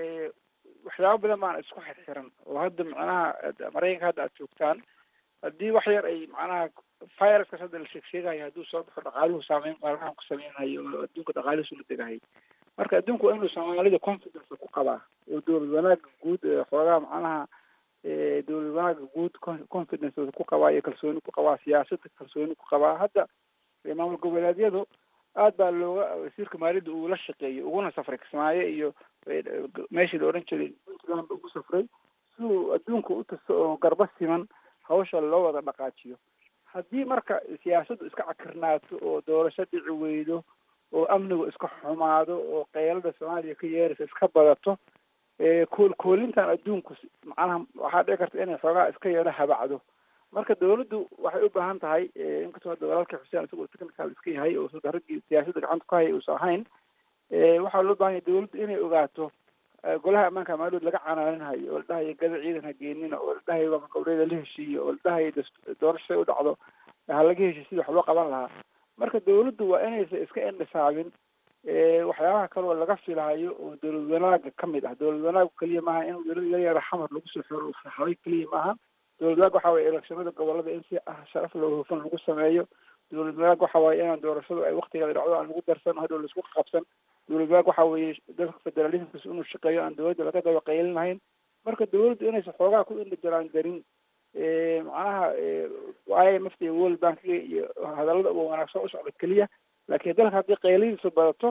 waxyaabo badan baana isku xirxiran oo hadda macnaha maraykanka hadda aad joogtaan haddii wax yar ay macnaha viruskaas hadda la sheeg sheegayo hadduu soo baxo dhaqaaluhu saameyn maalmahan ku sameynayo oo adduunka dhaqaalihiisu la degahay marka adduunku waa inuu soomaalida confidence ku qabaa oo dowlad wanaaga guud xoogaa macnaha dowlad wanaaga guud confidence ku qabaa iyo kalsooni ku qabaa siyaasadda kalsooni ku qabaa hadda maamul goboleedyadu aad baa looga wasiirka maaliyadda uu la shaqeeyay uguna safray kismaayo iyo meeshii la odhan jiray puntland ugu safray si uu adduunka u tusto oo garba siman hawsha loo wada dhaqaajiyo haddii marka siyaasaddu iska cakirnaato oo doorasho dhici weydo oo amnigu iska xumaado oo keylada soomaaliya ka yeeraysa iska badato kool koolintan adduunku macnaha waxaa dhici karta inay xoogaa iska yeelo habacdo marka dawladdu waxay u baahan tahay inkastoo hadda walaalkii xuseen isagoo technical iska yahay oo sida raggii siyaasadda gacanta ku haya uusan ahayn waxaa loo baahan yahay dawladdu inay ogaato golaha ammaanka maalidood laga canaaninhayo oo la dhahayo gada ciidan ha geenina oo la dhahayo waa gobreeda la heshiiyo oo la dhahayo doorashay u dhacdo ha laga heshiy sidii wax loo qaban lahaa marka dawladdu waa inaysan iska indhisaabin waxyaabaha kale oo laga filahayo oo dowlad wanaaga kamid ah dowlad wanaagu keliya maaha in wiilal yar yara xamar lagu soo xiro saxabay keliya maaha dowlad wanaag waxa waye elekshonada gobolada in si ah sharaf loo hufan lagu sameeyo dowlad wanaag waxa waaye inaan doorashadu ay waktigeeda dhacdo aan lagu darsan hadhow laisku qabsan dowlad wanaag waxa weeye dalka federalismkas inuu shaqeeyo aan dowladda laga daba qaylinahayn marka dowladdu inaysan xoogaa ku indhajaraan darin macnaha i m f iyo world bankiga iyo hadallada uga wanaagsan u socda keliya laakiin dalka haddii qayladiisu badato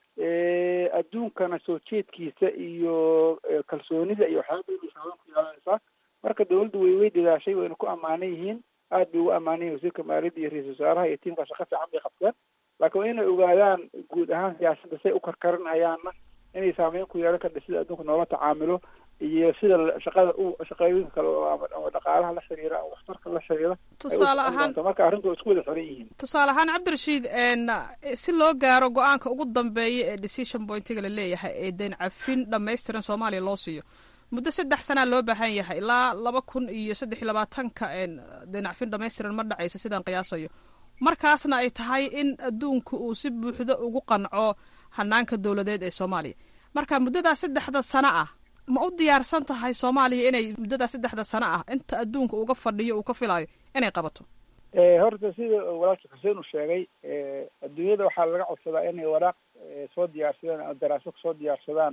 adduunkana soo jeedkiisa iyo kalsoonida iyo waxyaaba badan saaban ku yeelanaysaa marka dawladdu way way dadaashay wayna ku ammaanan yihiin aad bay ugu ammaanan yihin wasiirka maaliyadda iyo ra-isul wasaaraha iyo tiimka shaqo fiican bay qabteen laakiin waa inay ogaadaan guud ahaan siyaasadda say u karkarinayaanna inay saameyn ku yeelan karta sida adduunka noola tacaamilo iyo sida shaqada u shaqooyinka kale ama dhaqaalaha la xiriira ama waxtarka la xiriira tusaale ahaan marka arrintu isku wada xiran yihiin tusaale ahaan cabdirashiid si loo gaaro go-aanka ugu dambeeya ee decision pointiga la leeyahay ee dayn cafin dhamaystiran soomaaliya loo siiyo muddo saddex sanaa loo baahan yahay ilaa laba kun iyo saddex iyo labaatanka dayn cafin dhamaystiran ma dhacaysa sidaan qiyaasayo markaasna ay tahay in adduunku uu si buuxda ugu qanco hanaanka dowladeed ee soomaaliya marka muddadaa saddexda sano ah ma u diyaarsan tahay soomaaliya inay muddadaa saddexda sano ah inta adduunka uga fadhiyo uu ka filaayo inay qabato horta sida walaalka xuseen uu sheegay adduunyada waxaa laga codsadaa inay waraaq soo diyaarsadaan ama daraaso kasoo diyaarsadaan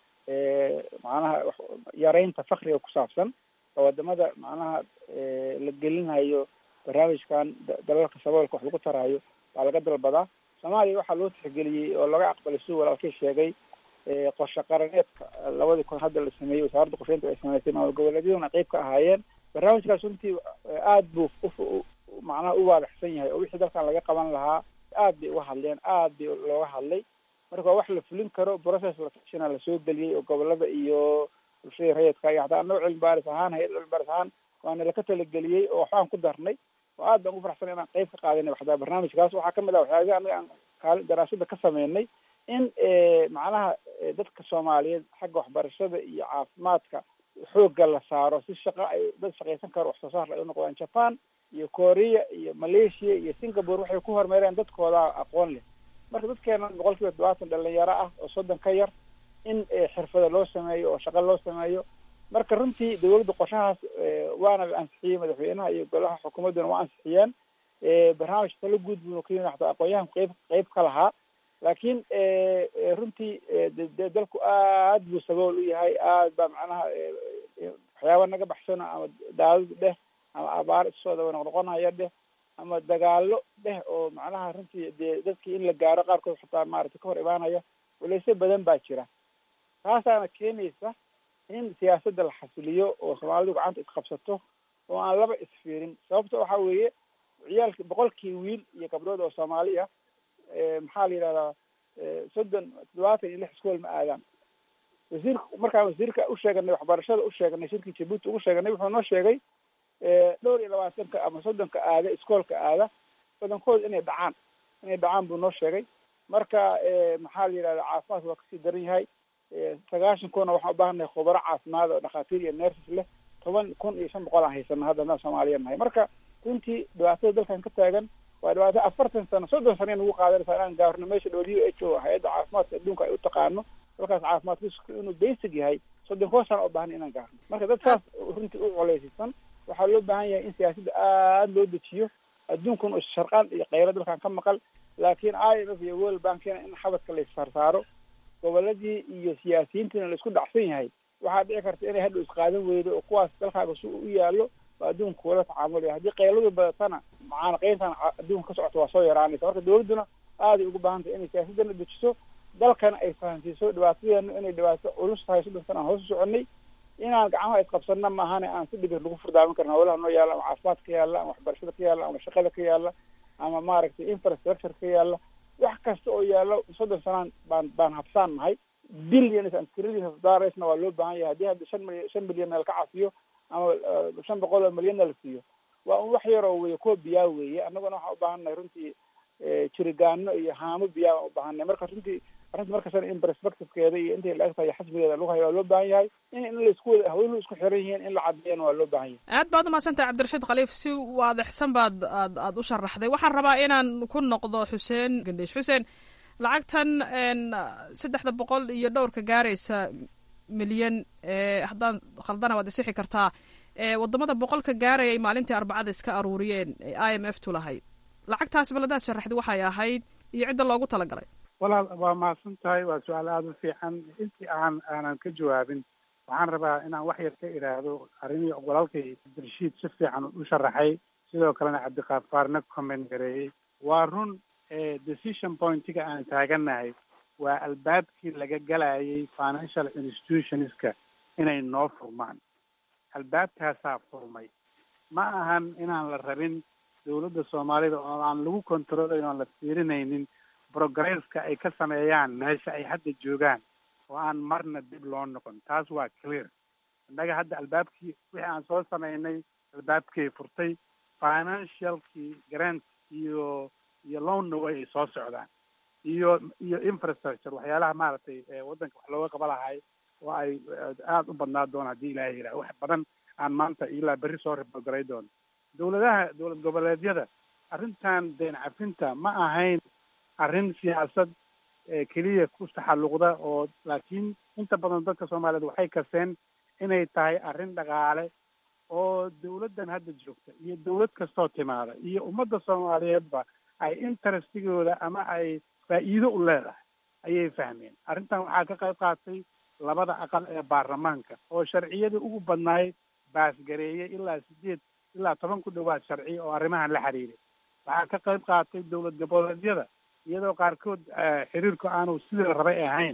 macnaha yareynta fakriga ku saabsan oo wadamada macnaha la gelinayo barnaamijkan dalalka saboolka wax lagu taraayo baa laga dalbadaa soomaaliya waxaa loo tixgeliyey oo laga aqbalay siduu walaalkii sheegay qorshe qaraneedka labadii kun hadda la sameeyey wasaaradda qorsheynta ay sameysay maamul goboleedyaduna qeyb ka ahaayeen barnaamijkaas runtii aad buu macnaha u waadaxsan yahay oo wixii dalkan laga qaban lahaa aad bay uga hadleen aad bay looga hadlay marka waa wax la fulin karo process latashina lasoo geliyey oo gobolada iyo bulshada rayidka iyo hataa annago cilmi baaris ahaan hay-ad cilmi baaris ahaan waana laka talageliyey oo waxbaan ku darnay oo aad baan ugu faraxsan inaan qeyb ka qaadanay waxdaa barnaamijkaas waxaa kamid ah waxyaabihi anaga aan kaali daraasada ka sameynay in macnaha dadka soomaaliyeed xagga waxbarashada iyo caafimaadka xoogga la saaro si shaqa ay dad shaqaysan karo wax soo saar ay unoqdaan japan iyo korea iyo malaysia iyo singapore waxay ku horumareen dadkooda aqoon leh marka dadkeena boqol kiiba todobaatan dhalinyaro ah oo soddon ka yar in xirfada loo sameeyo oo shaqo loo sameeyo marka runtii dawladda qorshahaas waana la ansixiyey madaxweynaha iyo golaha xukuumadduna waa ansixiyeen barnaamij talo guud buu ka yimid hataa aqoon-yahan qeyb qeyb ka lahaa laakiin runtii de dalku aad buu sabool u yahay aad baa macnaha waxyaaba naga baxsano ama daadad dheh ama abaar isoo daba noqnoqonaya dheh ama dagaalo dheh oo macnaha runtii dee dadkii in la gaaro qaarkood xataa maaragtay ka hor imaanaya walaysyo badan baa jira taasaana keenaysa in siyaasadda la xasiliyo oo soomaalidu gacanta isqabsato oo aan laba isfiirin sababta waxa weeye ciyaalki boqolkii wiil iyo gabdhood oo soomaali ah maxaa la yidhahdaa soddon toddobaatan iyo lix iskool ma aadaan wasiirka markaan wasiirka usheeganay waxbarashada usheeganay shirkii jabuuti ugu sheeganay wuxuu noo sheegay dhowr iyo labaatanka ama soddonka aada iskoolka aada badankooda inay dhacaan inay dhacaan buu noo sheegay marka maxaa la yidhahda caafimaadka waa kasii daran yahay sagaashan kuna waxaan ubaahannahay khubaro caafimaad oo dhakhaatiir iyo nerses leh toban kun iyo shan boqol aan haysano hadda haddaan soomaaliya nahay marka runtii dhibaatada dalkan ka taagan waa dhibaato afartan sano soddon sano in ugu qaadanaysa inaan gaarno meesha w h o hay-adda caafimaadka adduunka ay u taqaano dalkaas caafimaadkiisu inuu basic yahay soddon koo sano oo baahan inaan gaarno marka dad saas runtii u coleysisan waxaa loo baahan yahay in siyaasadda aada loo dejiyo adduunkuna sharqaan iyo keylo dalkan ka maqal laakiin i m f iyo world bankina in xabadka la issaarsaaro goboladii iyo siyaasiyiintiina la isku dhacsan yahay waxaa dhici karta inay hadhow isqaadan weydo oo kuwaas dalkaaga si u yaallo oo adduunka kuula tacaamulaya haddii keyladu badatana macaanaqeyntan adduunka ka socota waa soo yaraanaysa marka dawladduna aaday ugu baahan tahay inay siyaasadana dejiso dalkana ay fahansiiso dhibaatadeena inay dhibaato culus tahay soddon sana aan hoos u soconay inaan gacmaha isqabsanna maahane aan si dhibir lagu furdaamin karna hawlaha noo yaalla ama caafimaad ka yaalla ama waxbarashada ka yaalla ama shaqada ka yaalla ama maaragtay infrastructure ka yaalla wax kasta oo yaallo soddon sanaan baan baan habsaan nahay billions and trillions of dollarsna waa loo baahan yahay haddii hadda shan milyan shan milyanna laka cafiyo ama shan boqol oo milyanna la siiyo waa un wax yaroo weye kuwa biyaa weeye annaguna waxaan u baahan nahay runtii jirigaano iyo haamo biyaa baan u baahannahay marka runtii arrinta markastana in perspectivekeeda iyo intay la-eg tahay xasbigeeda lagu hayo waa loo baahan yahay in in laisku wada haweenuhu isku xiran yihiin in la caddeeyana waa loo baahan yahay aad baad umahadsantahay cabdirashiid khaliif si waadixsan baad aad aada u sharaxday waxaan rabaa inaan ku noqdo xuseen gandhiish xuseen lacagtan saddexda boqol iyo dhowrka gaaraysa milyan haddaan khaldana waad isixi kartaa wadamada boqolka gaarayay maalintii arbacada iska aruuriyeen i m f tu lahayd lacagtaas baladaad sharaxday waxay ahayd iyo cidda loogu talagalay walaal waa mahadsan tahay waa su-aal aada u fiican intii aan aanan ka jawaabin waxaan rabaa inaan wax yar ka idhaahdo arrimii walaalkay cabdirashiid si fiican u sharaxay sidoo kalena cabdiqaafaarna comment gareeyey waa run decision pointiga aan taaganahay waa albaabkii laga galayay financial institutionska inay noo furmaan albaabkaasaa furmay ma ahan inaan la rabin dawladda soomaalida oo aan lagu controlayn oon la fiirinaynin progresska ay ka sameeyaan meesha ay hadda joogaan oo aan marna dib loo noqon taas waa clear innaga hadda albaabkii wixii aan soo samaynay albaabkay furtay financialkii grant iyo iyo loanna way soo socdaan iyo iyo infrastructure waxyaalaha maaragtay waddanka wax looga qaba lahay oo ay aada u badnaa doona haddii ilaahay yidhaha wax badan aan maanta ilaa berri soo ribalgaray doono dawladaha dowlad goboleedyada arrintan deen cafinta ma ahayn arrin siyaasad keliya ku taxalluqda oo laakiin inta badan dadka soomaaliyeed waxay kaseen inay tahay arrin dhaqaale oo dawladdan hadda joogta iyo dawlad kastoo timaada iyo ummadda soomaaliyeedba ay interestigooda ama ay faa'iido u leedahay ayay fahmeen arrintan waxaa ka qayb qaatay labada aqal ee baarlamaanka oo sharciyadii ugu badnaay baasgareeyay ilaa sideed ilaa toban ku dhawaad sharci oo arrimahan la xiriiray waxaa ka qayb qaatay dowlad goboleedyada iyadoo qaarkood xiriirku aanu sidii rabay ahayn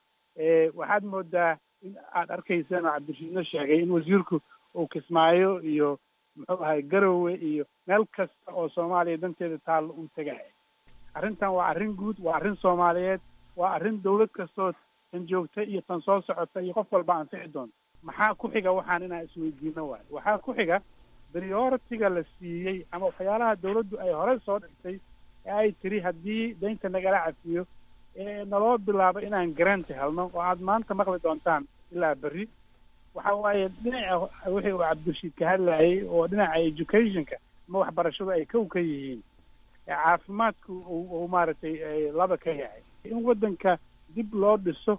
waxaad moodaa in aad arkayseen oo cabdirashiidna sheegay in wasiirku uu kismaayo iyo muxuu ahay garowe iyo meel kasta oo soomaaliya danteeda taallo uu tegaya arrintan waa arrin guud waa arrin soomaaliyeed waa arrin dawlad kastoo tan joogta iyo tan soo socota iyo qof walba anfici doonta maxaa ku xiga waxaan inaan isweydiino waayo waxaa ku xiga prioritiga la siiyey ama waxyaalaha dawladdu ay horey soo dhigtay ee ay tiri haddii daynta nagala cafiyo ee naloo bilaabo inaan garanti helno oo aad maanta maqli doontaan ilaa berri waxa waaye dhinaca wixii uu cabdirashiid ka hadlayay oo dhinaca educationka ama waxbarashadu ay kow ka yihiin caafimaadku uu maaragtay laba ka yahay in waddanka dib loo dhiso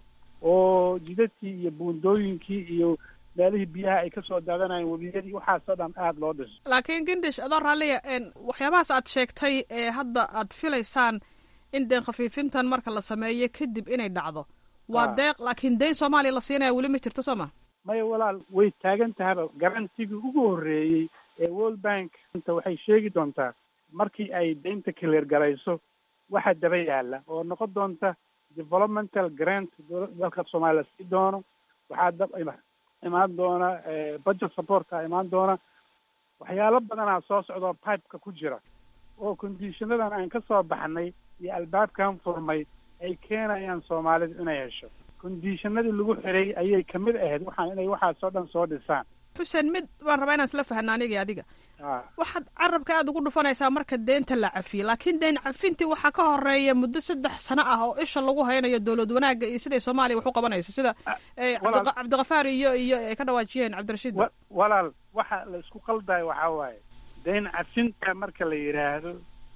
oo jidadkii iyo buundooyinkii iyo meelihii biyaha ay kasoo daadanayeen webiyadii waxaasoo dhan aada loo dhiso laakiin gindish adoo raalliya waxyaabahaas aad sheegtay ee hadda aad filaysaan in deen khafiifintan marka la sameeyo kadib inay dhacdo waa deeq laakiin dayn soomaaliya la siinaya weli ma jirto soo ma maya walaal way taagan tahaba garantigii ugu horreeyey ee world bank inta waxay sheegi doontaa markii ay daynta clear garayso waxa daba yaala oo noqon doonta developmental grant dalka soomaaliya la sii doono waxaa dab imaan doona budget supportka imaan doona waxyaalo badanaa soo socdoo pipeka ku jira oo conditionadan aan ka soo baxnay iyo albaabkan furmay ay keenayaan soomaalidu inay hesho conditionadii lagu xiray ayay kamid ahayd waxaan inay waxaasoo dhan soo dhisaan xuseen mid waan rabaa inaan isla fahna aniga adiga waxaad carabka aada ugu dhufanaysaa marka deenta la cafiye laakiin deen cafintii waxaa ka horeeya muddo saddex sano ah oo isha lagu haynayo dowlad wanaagga iyo siday soomaaliya wax u qabanayso sida cabdikafaar iyo iyo ay ka dhawaajiyeen cabdirashiid walaal waxa la isku qaldayo waxaa waaye deen cafinta marka la yidhaahdo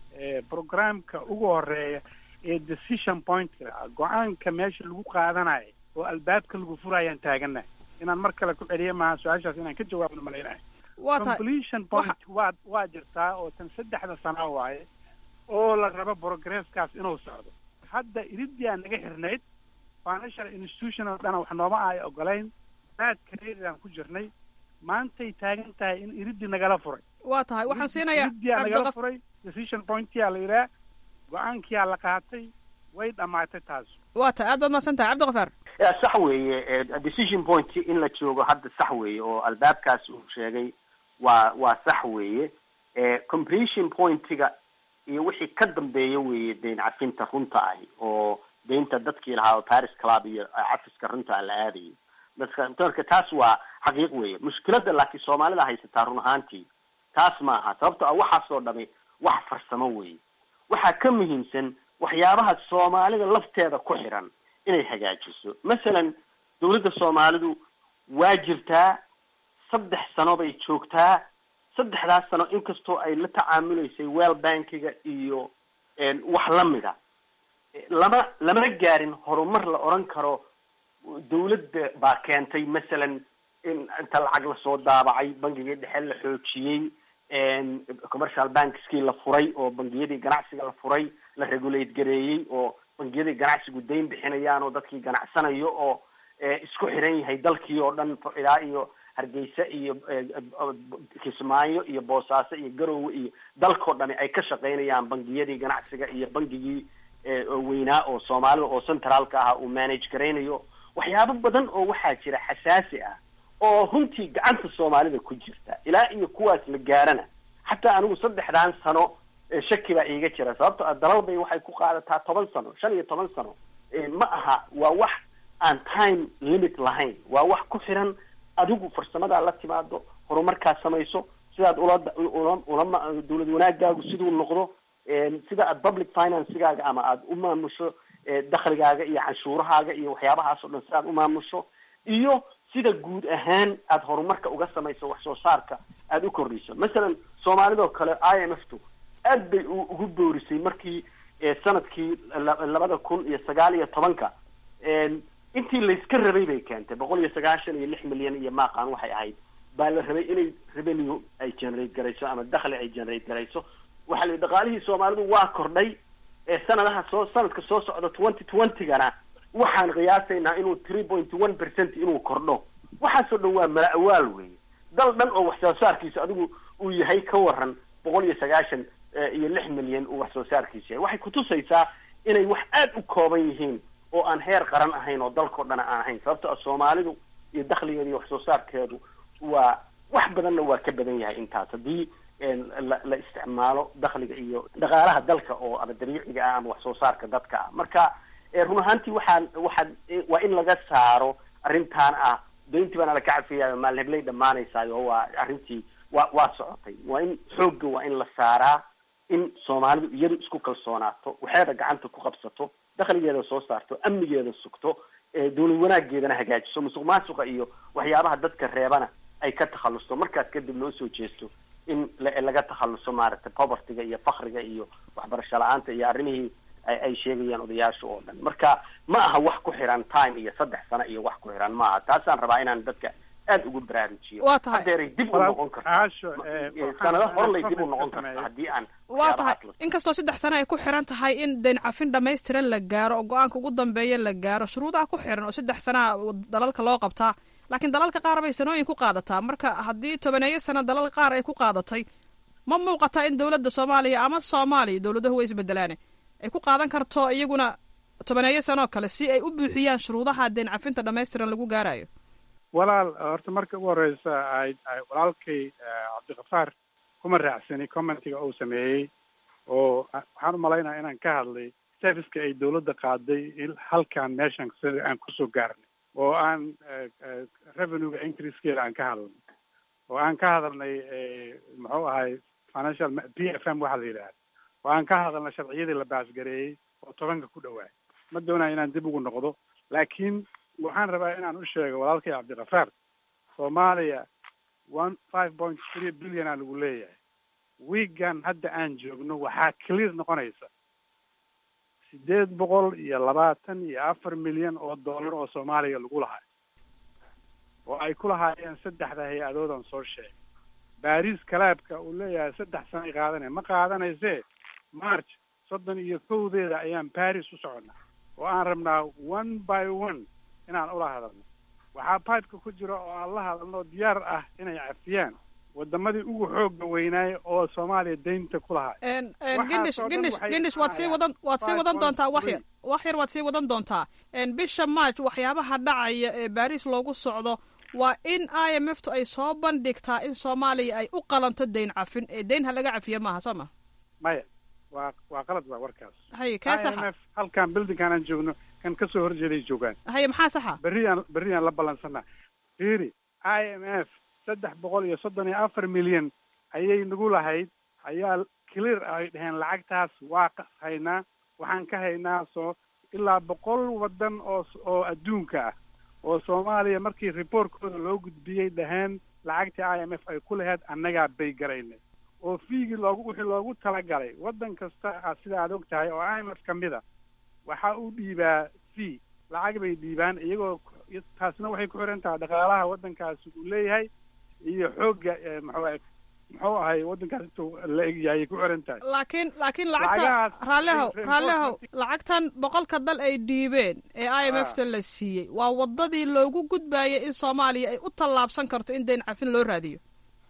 programka ugu horeeya ee decision pointka go-aanka meesha lagu qaadanayo oo albaabka lagu furayaan taaganahay inaan mar kale ku celiya maaha su-aashaas inaan ka jawaabno malaynahay completion point waa waa jirtaa oo tan saddexda sano waaye oo la rabo progresskaas inuu socdo hadda iridii aan naga xirnayd financial institution oo dhana wax nooma ay ogolayn baad kareedaan ku jirnay maantay taagan tahay in iridii nagala furay waa tahay waxaan siinayaa iridiyaa nagala furay decision pointyaa la yidhaha go-aankiyaa la qaatay way dhamaatay taas waa tahay aad baad mahadsan tahay cabdikafaar sax weeye decision point in la joogo hadda sax weeye oo albaabkaas uu sheegay waa waa sax weeye completion pointiga iyo wixii ka dambeeya weeye dayn cafinta runta ahi oo daynta dadkii lahaa oo paris club iyo cafiska runta la aadayay dadka marka taas waa xaqiiq weeye mushkiladda laakiin soomaalida haysataa run ahaantii taas ma aha sababto ah waxaasoo dhami wax farsamo weeye waxaa ka muhiimsan waxyaabaha soomaalida lafteeda ku xiran inay hagaajiso masalan dawladda soomaalidu waa jirtaa saddex sano bay joogtaa saddexdaas sano inkastoo ay la tacaamuleysay well bankiga iyo wax lamida lama lama gaarin horumar la odhan karo dawladda baa keentay masalan in inta lacag lasoo daabacay bangigii dhexe la xoojiyey commercial bankskii la furay oo bangiyadii ganacsiga la furay la regulate gareeyey oo bangiyadii ganacsigu dayn bixinayaan oo dadkii ganacsanayo oo isku xiran yahay dalkii oo dhan ilaa iyo hargeysa iyo kismaayo iyo boosaaso iyo garowe iyo dalkao dhani ay ka shaqaynayaan bangiyadii ganacsiga iyo bangigii weynaa oo soomaalida oo centraalka ah uu manage garaynayo waxyaabo badan oo waxaa jira xasaasi ah oo runtii gacanta soomaalida ku jirta ilaa iyo kuwaas la gaarana xataa anigu saddexdan sano shaki baa iiga jira sababto a dalal bay waxay ku qaadataa toban sano shan iyo toban sano ma aha waa wax aan time limit lahayn waa wax ku xiran adigu farsamadaa la timaado horumarkaa samayso sidaad ula ula ulama dawlad wanaagaagu siduu noqdo sida aad public financegaaga ama aada u maamusho dakhligaaga iyo canshuurahaaga iyo waxyaabahaas oo dhan sidaad u maamusho iyo sida guud ahaan aada horumarka uga samayso wax soo saarka aada u kordhiso masalan soomaalidoo kale i m f tu aad bay ugu boorisay markii sanadkii labada kun iyo sagaal iyo tobanka intii layska rabay bay keentay boqol iyo sagaashan iyo lix milyan iyo maaqaan waxay ahayd baa la rabay inay revenue ay generate garayso ama dakhli ay generate garayso waxaa la yidhi dhaqaalihii soomaalidu waa kordhay sanadaha soo sanadka soo socda twenty twentygana waxaan qiyaasaynaa inuu three point one percent inuu kordho waxaasoo dhan waa mala awaal weeye dal dhan oo wax soo saarkiisa adigu uu yahay ka waran boqol iyo sagaashan iyo lix milyan uu wax soo saarkiisa yahay waxay kutusaysaa inay wax aada u kooban yihiin oo aan heer qaran ahayn oo dalkao dhan aan ahayn sababto a soomaalidu iyo dakhligeeda iyo wax soo saarkeedu waa wax badanna waa ka badan yahay intaas haddii la la isticmaalo dakhliga iyo dhaqaalaha dalka oo ama dabiiciga ah ama wax soo saarka dadka ah marka run ahaantii waxaan waxaan waa in laga saaro arrintan ah dayntii baana laka cafiyayo maalin hebley dhamaanaysaayo waa arrintii waa waa socotay waa in xoogga waa in la saaraa in soomaalidu iyadu isku kalsoonaato waxeeda gacanta ku qabsato dakhligeeda soo saarto amnigeeda sugto dawlad wanaageedana hagaajiso musuq maasuqa iyo waxyaabaha dadka reebana ay ka takhalusto markaas kadib loo soo jeesto in laga takhaluso maaragtay povertyga iyo fakriga iyo waxbarasho la-aanta iyo arrimihii ay sheegayaan odayaasha oo dhan marka ma aha wax ku xiran time iyo saddex sano iyo wax ku xiran maaha taasaan rabaa inaan dadka aada ugu baraarujiyo waa tahay hadeeray dib u noqon karta sanado horlay dib u noqon karta haddii aan waa tahay inkastoo saddex sano ay ku xiran tahay in dayn cafin dhamaystiran la gaaro oo go-aanka ugu dambeeya la gaaro shuruudaha ku xiran oo saddex sanaa dalalka loo qabtaa laakiin dalalka qaar bay sanooyin ku qaadataa marka haddii tobaneeyo sano dalal qaar ay ku qaadatay ma muuqataa in dowladda soomaaliya ama soomaaliya dowladahu way isbedelaane ay ku qaadan karto iyaguna tobaneeyo sanoo kale si ay u buuxiyaan shuruudaha dayn cafinta dhamaystiran lagu gaarayo walaal horta marka ugu horeysa ay walaalkay cabdikafaar kuma raacsani commentiga uu sameeyey oo waxaan umalaynaya inaan ka hadlay serviceka ay dawladda qaaday halkaan meeshan sida aan kusoo gaarnay oo aan revenuega increasekeeda aan ka hadalnay oo aan ka hadalnay muxuu ahay financial p f m waxaa la yidhahda oo aan ka hadalnay sharciyadii la baasgareeyey oo tobanka ku dhawaay ma doonaya inaan dib ugu noqdo laakiin waxaan rabaa inaan u sheego walaalkay cabdikafaar soomaaliya one five point three billion aa lagu leeyahay wiigan hadda aan joogno waxaa clear noqonaysa sideed boqol iyo labaatan iyo afar milyan oo dollar oo soomaaliya lagu lahay oo ay ku lahaayeen saddexda hay-adoodan soo sheegay baris kalaabka uu leeyahay saddex sanay qaadanaya ma qaadanaysee march soddon iyo kowdeeda ayaan baris u soconnaa oo aan rabnaa one by one inaan ula hadalno waxaa pipeka ku jira oo aan la hadalno diyaar ah inay cafiyaan wadamadii ugu xooga weynaay oo soomaaliya daynta ku lahay gindish gindish gindish waad sii wadan waad sii wadan doontaa wax yar wax yar waad sii wadan doontaa bisha march waxyaabaha dhacaya ee baris loogu socdo waa in i m f tu ay soo bandhigtaa in soomaaliya ay u qalanto dayn cafin ee dayn ha laga cafiyo maaha soo ma maya waa waa qalad waa warkaas haye kee i m saxa f halkaan buildingkaan aan joogno kan kasoo horjeeday joogaan haye maxaa saxa berriyaan berriyaan la ballansanaa fiiri i m f saddex boqol iyo soddon iyo afar milyan ayay nagu lahayd ayaa clear ay dheheen lacagtaas waa haynaa waxaan ka haynaa soo ilaa boqol waddan oo oo adduunka ah oo soomaaliya markii reportkooda loo gudbiyey dhaheen lacagtii i m f ay ku lahayd annagaa bay garaynay oo fiigii loogu wixii loogu talagalay waddan kasta ah sida aad og tahay oo i m f ka mid a waxa uu dhiibaa fee lacag bay dhiibaan iyagoo taasna waxay ku xiran tahay dhaqaalaha waddankaasi uu leeyahay iyo xoogga muxuu muxuu ahay waddankaas intuu la egyahay ay ku xiran tahay laakiin laakiin lacagta Lacagahaas- raallihow re- raallihow reinforcement- lacagtan boqolka dal ay dhiibeen ee i m f ta la siiyey waa wadadii loogu gudbayay in soomaaliya ay u tallaabsan karto in dayn cafin loo raadiyo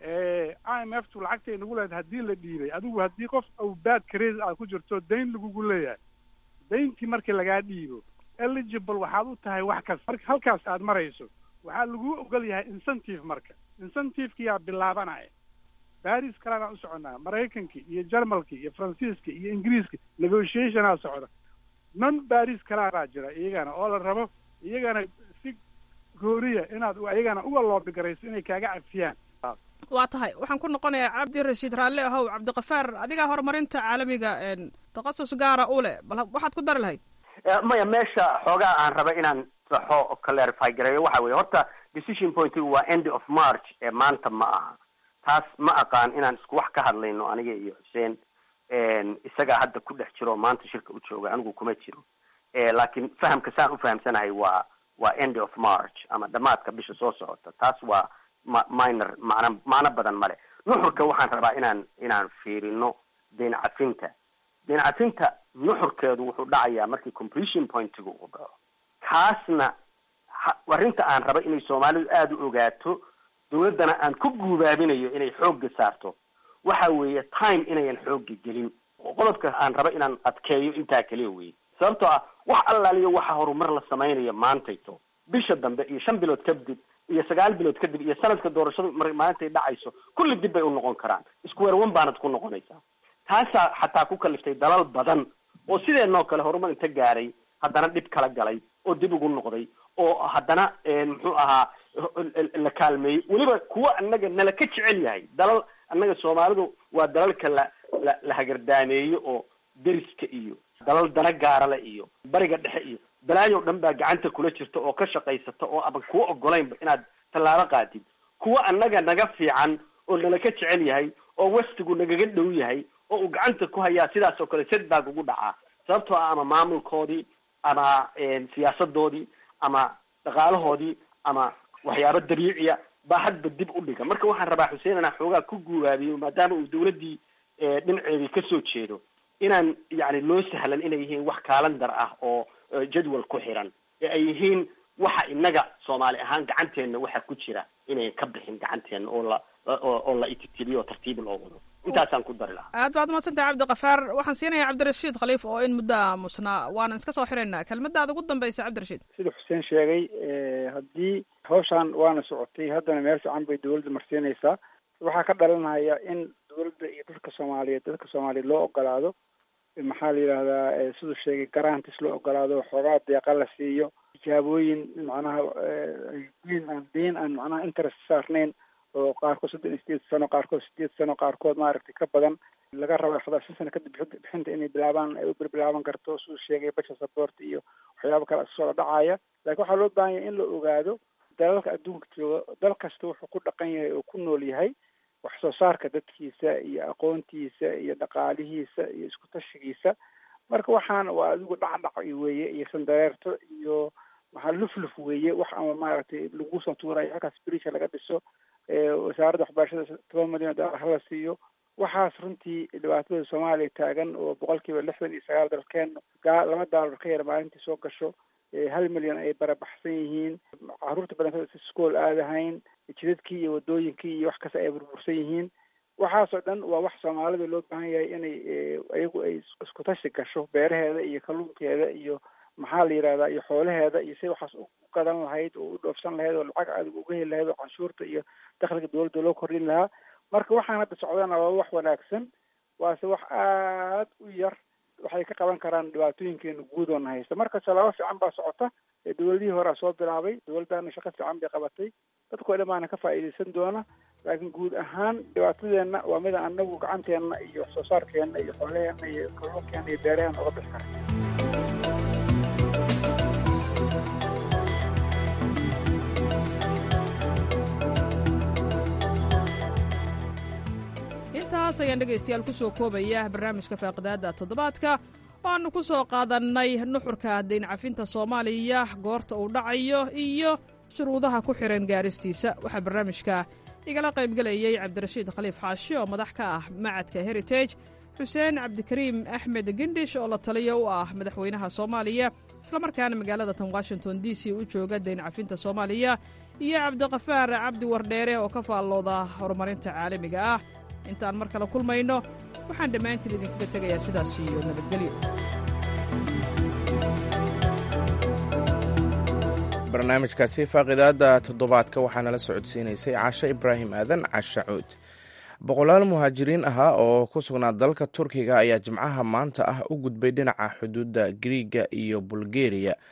i m f tu lacagtay nagu leedahay haddii la dhiibay adigu haddii qof au bad crazy aad ku jirto dayn lagugu leeyahay dayntii markii lagaa dhiibo eligible waxaad u tahay wax kasta marka halkaas aad marayso waxaa lagu ogol yahay incentive marka incentivekiyaa bilaabanaya baris kalenaan u soconnaa maraykankii iyo jarmalkii iyo faransiiska iyo ingiriiska negotiationaa socda non baris kalaa baa jira iyagana oo la rabo iyagana si gooriya inaad ayagana uga loobigarayso inay kaaga cafiyaan waa tahay waxaan ku noqonayaa cabdi rashiid raalle ahow cabdikafaar adigaa horumarinta caalamiga takhasus gaara u leh bal waxaad ku dari lahayd maya meesha xoogaa aan raba inaan saxo oo clarify gareeyo waxa weye horta decision pointigu waa end of march ee maanta ma aha taas ma aqaan inaan isku wax ka hadlayno aniga iyo xuseen isagaa hadda ku dhex jiro oo maanta shirka u jooga anigu kuma jiro laakiin fahamka saan ufahamsanahay waa waa end of march ama dhamaadka bisha soo socota taas waa ma minor macna macno badan male nuxurka waxaan rabaa inaan inaan fiirino deyn cafinta deyn cafinta nuxurkeedu wuxuu dhacayaa markii completion pointiga uu dhaco kaasna arrinta aan raba inay soomaalidu aada u ogaato dawladdana aan ku guubaabinayo inay xoogga saarto waxa weeye time inayan xoogga gelin oo qodobka aan raba inaan adkeeyo intaa kaliya weye sababtoo ah wax allaaliyo waxa horumar la samaynayo maantayto bisha dambe iyo shan bilood kadib iyo sagaal bilood kadib iyo sanadka doorashadu mar maalintay dhacayso kulli dib bay u noqon karaan isku werwan baanad ku noqonaysaa taasaa xataa ku kaliftay dalal badan oo sideenoo kale horumar inta gaaray haddana dhib kala galay oo dib ugu noqday oo haddana muxuu ahaa la kaalmeeyey weliba kuwa annaga nala ka jecel yahay dalal annaga soomaalidu waa dalalka la la la hagardaameeyo oo deriska iyo dalal dana gaarale iyo bariga dhexe iyo balaayo dhan baa gacanta kula jirta oo ka shaqaysata oo aban kuwa ogolaynba inaad tallaabo qaadid kuwa annaga naga fiican oo nala ka jecel yahay oo westigu nagaga dhow yahay oo uu gacanta ku hayaa sidaas oo kale setback ugu dhacaa sababtoo ah ama maamulkoodii ama siyaasadoodii ama dhaqaalahoodii ama waxyaabo dabiiciya baa hadba dib u dhiga marka waxaan rabaa xuseen inaan xoogaa ku guuraabiyo maadaama uu dawladdii dhinaceedii kasoo jeedo inaan yani loo sahlan inay yihiin wax kaalandar ah oo jadwal ku xiran ee ay yihiin waxa inaga soomaali ahaan gacanteenna waxa ku jira inayn ka bixin gacanteena oo la oo la ititibiyo oo tartiib loo wado intaasaan ku dari lahaa aad baad umadsantah cabdikafaar waxaan siinayaa cabdirashiid khaliif oo in muddo aamusnaa waanan iska soo xiraynaa kelmadaada ugu dambaysa cabdirashiid sida xuseen sheegay haddii hawshaan waana socotay haddana meel fiican bay dawladda marsiinaysaa waxaa ka dhalanaya in dawladda iyo dadka soomaaliyeed dadka soomaaliyeed loo ogolaado maxaa la yidhahdaa siduu sheegay garantis loo ogolaado xoogaa deeqa la siiyo tijaabooyin macnaha deyn aan deyn aan macnaha interest saarnayn oo qaarkood soddon iyo sideed sano qaarkood sideed sano qaarkood maaragtay ka badan laga raba xataa shan sano kadib bixinta inay bilaabaan ay u bilbilaaban karto siduu sheegay basha support iyo waxyaaba kale soo dhacaya laakiin waxaa loo baahan yahay in la ogaado dalalka adduunka jooga dal kasta wuxuu ku dhaqan yahay oo ku nool yahay wax soo saarka dadkiisa iyo aqoontiisa iyo dhaqaalihiisa iyo isku tashigiisa marka waxaana waa adigu dhacdhac weeye iyo sandareerto iyo maxaa lufluf weeye wax ama maaragtay lagu soo tuurayo halkaas brisha laga dhiso wasaaradda waxbarashada toban milyan dollar hala siiyo waxaas runtii dhibaatada soomaaliya taagan oo boqol kiiba lixdan iyo sagaal dalkeen laba daalar ka yar maalintii soo gasho hal milyan ay barabaxsan yihiin caruurta badan iskool aadahayn jidadkii iyo wadooyinkii iyo wax kasta ay burbursan yihiin waxaasoo dhan waa wax soomaalida loo baahan yahay inay iyagu ay isku tashi gasho beeraheeda iyo kalluunkeeda iyo maxaa la yidhahdaa iyo xoolaheeda iyo si waxaas u gadan lahayd oo u dhoofsan lahayd oo lacag adig uga heli lahayd oo canshuurta iyo dakhliga dawladda loo kordhin lahaa marka waxaan hadda socdana waa wax wanaagsan waase wax aad u yar waxay ka qaban karaan dhibaatooyinkeena guud oona haysta marka talaabo fiican baa socota dawladihii horea soo bilaabay dawladdana shaqo fiican bay qabatay dadkoo dhamaana ka faa'iidaysan doona laakiin guud ahaan dhibaatadeenna waa mida anagu gacanteenna iyo wax soo saarkeenna iyo xoolaheenna iyo kalluunkeena iyo beeraheena oga bixi kara intaas ayaan dhegaystayaal ku soo koobaya barnaamijka faaqidaadda toddobaadka waannu ku soo qaadannay nuxurka dayn cafinta soomaaliya goorta uu dhacayo iyo shuruudaha ku xihan gaaristiisa waxaa barnaamijka igala qaybgelayay cabdirashiid khaliif xaashi oo madax ka ah macadka heritage xuseen cabdikariim axmed gendhish oo la taliya u ah madaxweynaha soomaaliya islamarkaana magaalada tan washington d c u jooga dayn cafinta soomaaliya iyo cabdiqafaar cabdi wardheere oo ka faallooda horumarinta caalamiga ah intaan mar kale kulmayno waxaan dhammaantiin idinkaga tegayaa sidaas iyo nabadgelyo barnaamijkaasi faaqidaadda toddobaadka waxaa nala socodsiinaysay cashe ibraahim aadan cashe cuud boqolaal muhaajiriin ahaa oo ku sugnaa dalka turkiga ayaa jimcaha maanta ah u gudbay dhinaca xuduudda griiga iyo bulgeriya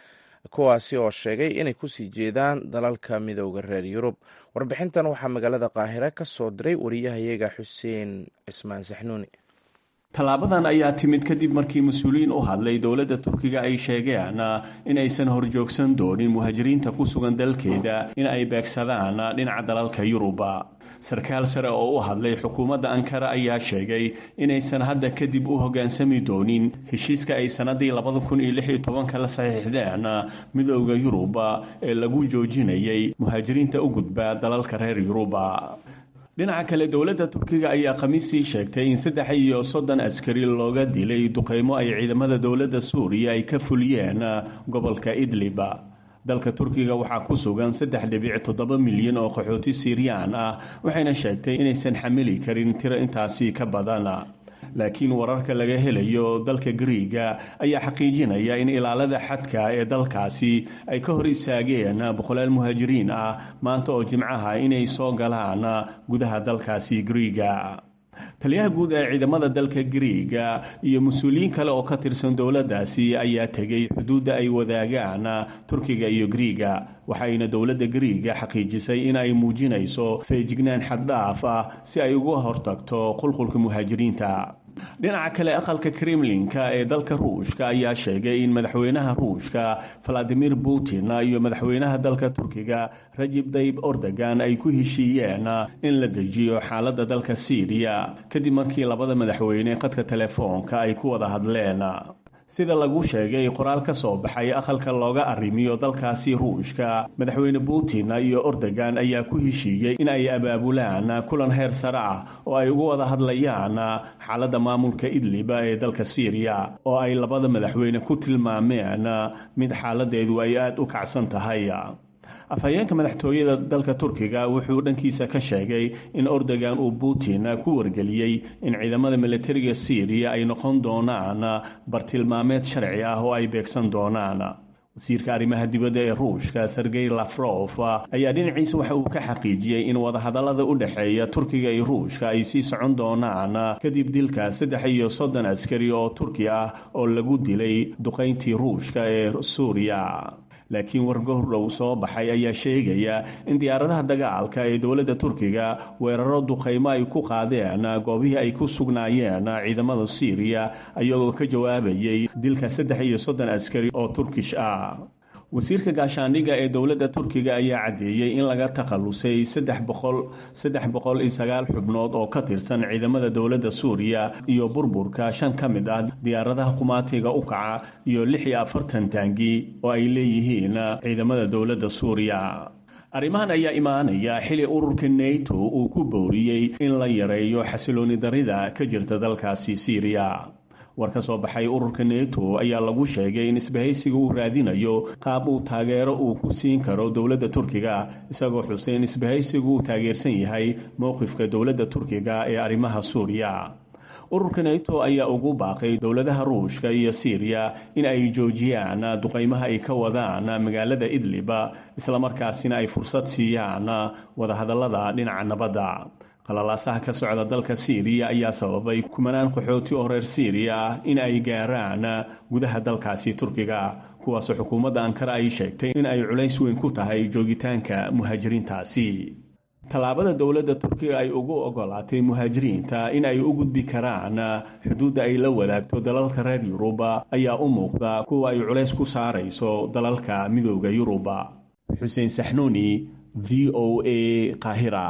kuwaasi oo sheegay inay kusii jeedaan dalalka midooda reer yurub warbixintan waxaa magaalada qaahire ka soo diray wariyahayaga xuseen cismaan saxnuuni tallaabadan ayaa timid kadib markii mas-uuliyiin u hadlay dowladda turkiga ay sheegeen in aysan horjoogsan doonin muhaajiriinta ku sugan dalkeeda in ay beegsadaan dhinaca dalalka yuruba sarkaal sare oo u hadlay xukuumadda ankara ayaa sheegay inaysan hadda kadib u hoggaansami doonin heshiiska ay sannadii labada kun iyo lix iyo tobanka la saxiixdeen midooda yuruba ee lagu joojinayay muhaajiriinta u gudba dalalka reer yuruba dhinaca kale dowladda turkiga ayaa khamiisii sheegtay in saddex iyo soddon askari looga dilay duqeymo ay ciidamada dowladda suuriya ay ka fuliyeen gobolka idliba dalka turkiga waxaa ku sugan saddex dhibic toddoba milyan oo qaxooti siiriyaan ah waxayna sheegtay inaysan xamili karin tiro intaasi ka badan laakiin wararka laga helayo dalka griiga ayaa xaqiijinaya in ilaalada xadka ee dalkaasi ay ka hor istaageen boqolaal muhaajiriin ah maanta oo jimcaha inay soo galaan gudaha dalkaasi griiga taliyaha guud ee ciidamada dalka griiga iyo mas-uuliyiin kale oo ka tirsan dowladdaasi ayaa tegay xuduudda ay wadaagaan turkiga iyo griiga waxayna dowladda griiga xaqiijisay in ay muujinayso feejignaan xaddhaaf ah si ay uga hortagto qulqulka muhaajiriinta dhinaca kale aqalka kremlinka ee dalka ruushka ayaa sheegay in madaxweynaha ruushka valadimir putin iyo madaxweynaha dalka turkiga rajib dayib ordogan ay ku heshiiyeen in la dejiyo xaaladda dalka syriya kadib markii labada madaxweyne qadka telefoonka ay ku wada hadleen sida lagu sheegay qoraal ka soo baxay aqalka looga arrimiyo dalkaasi ruushka madaxweyne putin iyo ordogan ayaa ku heshiiyey in ay abaabulaan kulan heer sare ah oo ay uga wada hadlayaan xaaladda maamulka idliba ee dalka syriya oo ay labada madaxweyne ku tilmaameen mid xaaladeedu ay aada u kacsan tahay afhayeenka madaxtooyada dalka turkiga wuxuu dhankiisa ka sheegay in ordogan uu putin ku wargeliyey in ciidamada militariga syriya ay noqon doonaan bartilmaameed sharci ah oo ay beegsan doonaan wasiirka arrimaha dibadda ee ruushka sergey lafrof ayaa dhinaciisa waxa uu ka xaqiijiyey in wadahadallada u dhexeeya turkiga iyo ruushka ay sii socon doonaan kadib dilka saddex iyo soddon askari oo turki ah oo lagu dilay duqayntii ruushka ee suuriya laakiin wargowrdhow soo baxay ayaa sheegaya in diyaaradaha dagaalka ee dowladda turkiga weeraro duqaymo ay ku qaadeen goobihii ay ku sugnaayeen ciidamada syriya ayagoo ka jawaabayay dilka saddex iyo soddon askari oo turkish ah wasiirka gaashaandhigga ee dowladda turkiga ayaa caddeeyey in laga takhalusay saddex boqol saddex boqol iyo sagaal xubnood oo ka tirsan ciidamada dowladda suuriya iyo burburka shan ka mid ah diyaaradaha qumaatiga u kaca iyo lix iyo afartan taangi oo ay leeyihiin ciidamada dowladda suuriya arrimahan ayaa imaanaya xili ururka neto uu ku booriyey in la yareeyo xasilooni darida ka jirta dalkaasi syriya war ka soo baxay ururka neto ayaa lagu sheegay in isbahaysiga uu raadinayo qaab uu taageero uu ku siin karo dowladda turkiga isagoo xusay in isbahaysigu uu taageersan yahay mowqifka dowladda turkiga ee arrimaha suuriya ururka neto ayaa ugu baaqay dowladaha ruushka iyo syriya in ay joojiyaan duqaymaha ay ka wadaan magaalada idliba islamarkaasina ay fursad siiyaan wadahadallada dhinaca nabadda qalalaasaha ka socda dalka syriya ayaa sababay kumanaan qaxooti oo reer syriya ah in ay gaaraan gudaha dalkaasi turkiga kuwaasoo xukuumadda ankara ay sheegtay in ay culays weyn ku tahay joogitaanka muhaajiriintaasi tallaabada dowladda turkiga ay ugu ogolaatay muhaajiriinta in ay u gudbi karaan xuduudda ay la wadaagto dalalka reer yuruba ayaa u muuqda kuwa ay culays ku saarayso dalalka midooda yuruba xuseen saxnuuni v o a qaahira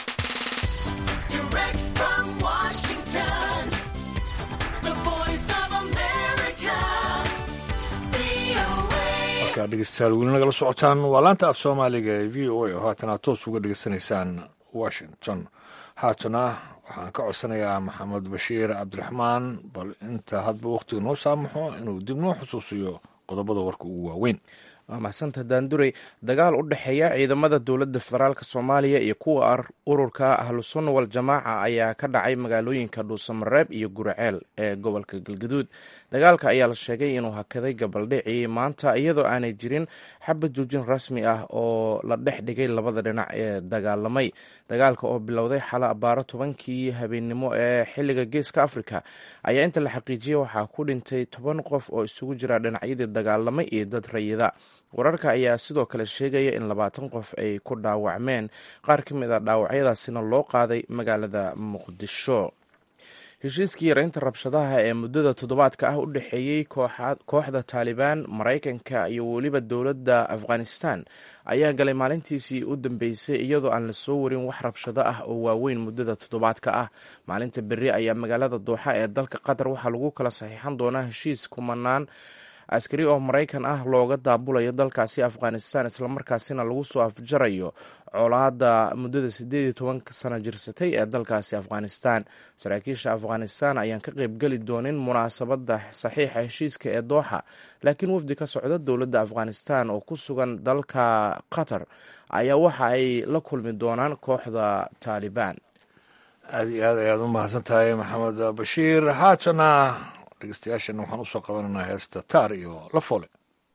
dhegeystayaal weli nagala socotaan waa laanta af soomaaliga ee v o a oo haatan aad toos uga dhegeysanaysaan washington haatana waxaan ka codsanayaa maxamed bashiir cabdiraxmaan bal inta hadba wakhtiga noo saamaxo inuu dib noo xusuusiyo qodobada warka ugu waaweyn waa mahadsantaha daanduray dagaal u dhexeeya ciidamada dowladda federaalk soomaaliya iyo kuwa ururka ahlusunna waljamaaca ayaa ka dhacay magaalooyinka dhuusamareeb iyo guraceel ee gobolka galgaduud dagaalka ayaa la sheegay inuu hakaday gabaldhicii maanta iyadoo aanay jirin xabad joojin rasmi ah oo la dhex dhigay labada dhinac ee dagaalamay dagaalka oo bilowday xala abaaro tobankii habeennimo ee xiliga geeska africa ayaa inta la xaqiijiyey waxaa ku dhintay toban qof oo isugu jira dhinacyadii dagaalamay iyo dad rayida wararka ayaa sidoo kale sheegaya in labaatan qof ay ku dhaawacmeen qaar ka mid a dhaawacyadaasina loo qaaday magaalada muqdisho heshiiskii yareynta rabshadaha ee muddada toddobaadka ah u dhexeeyey kooxda taalibaan maraykanka iyo weliba dowladda afghanistan ayaa galay maalintiisii u dambeysay iyadoo aan la soo warin wax rabshado ah oo waaweyn muddada toddobaadka ah maalinta berri ayaa magaalada dooxa ee dalka qatar waxaa lagu kala saxiixan doonaa heshiis kumanaan askari oo maraykan ah looga daabulayo dalkaasi afghanistan islamarkaasina lagu soo afjarayo colaada muddada sideed iyo tobanka sano jirsatay ee dalkaasi afghanistan saraakiisha afghanistan ayaan ka qeybgeli doonin munaasabada saxiixa heshiiska ee dooxa laakiin wafdi ka socda dowladda afghanistan oo ku sugan dalka qatar ayaa waxa ay la kulmi doonaan kooxda taalibaan aada iyo aad ayaad u mahadsan tahay maxamed bashiir haatana dhegeystayaashan waxaan usoo qabananaa heesta taar iyo la foole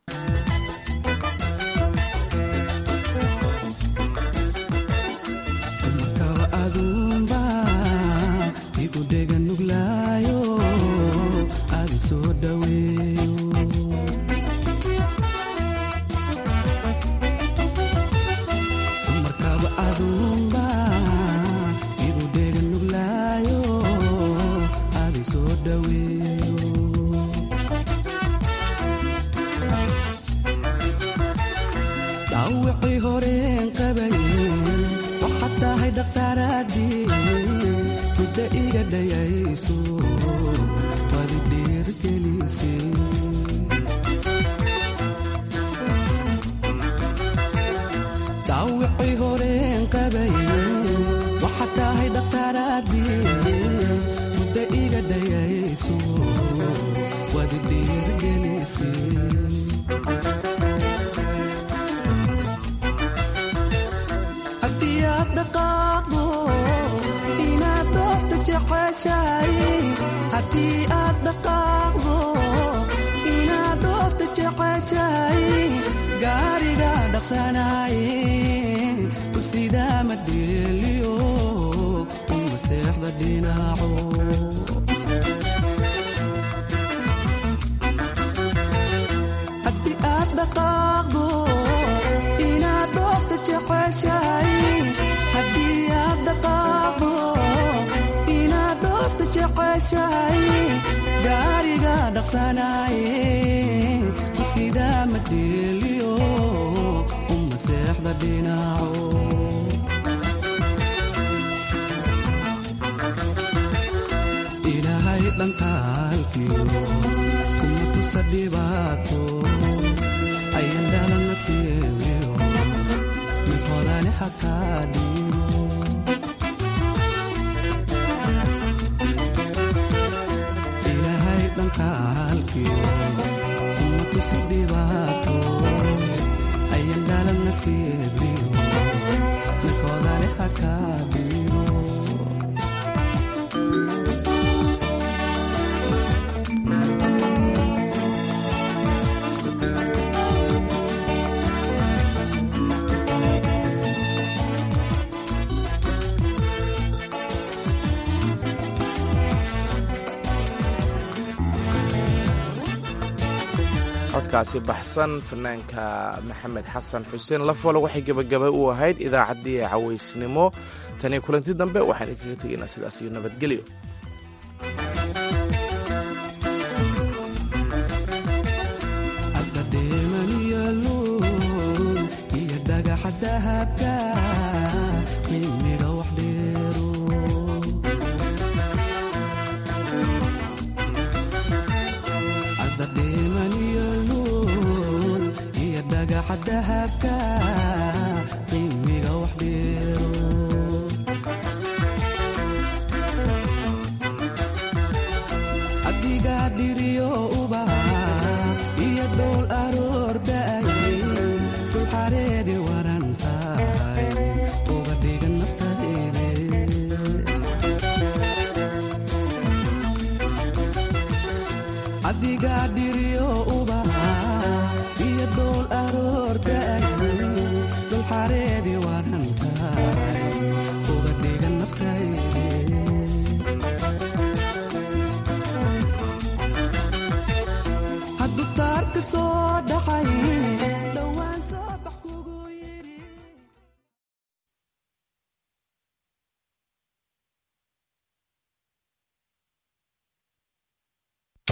codkaasi baxsan fanaanka maxamed xasan xuseen lafole waxay gebagaba u ahayd idaacaddii cawaysnimo taniyo kulanti dambe waxaan idinkaga tegaynaa sidaas iyo nabadgelyo adiga dhiriyo ubaha iyo dhool aroor da'ay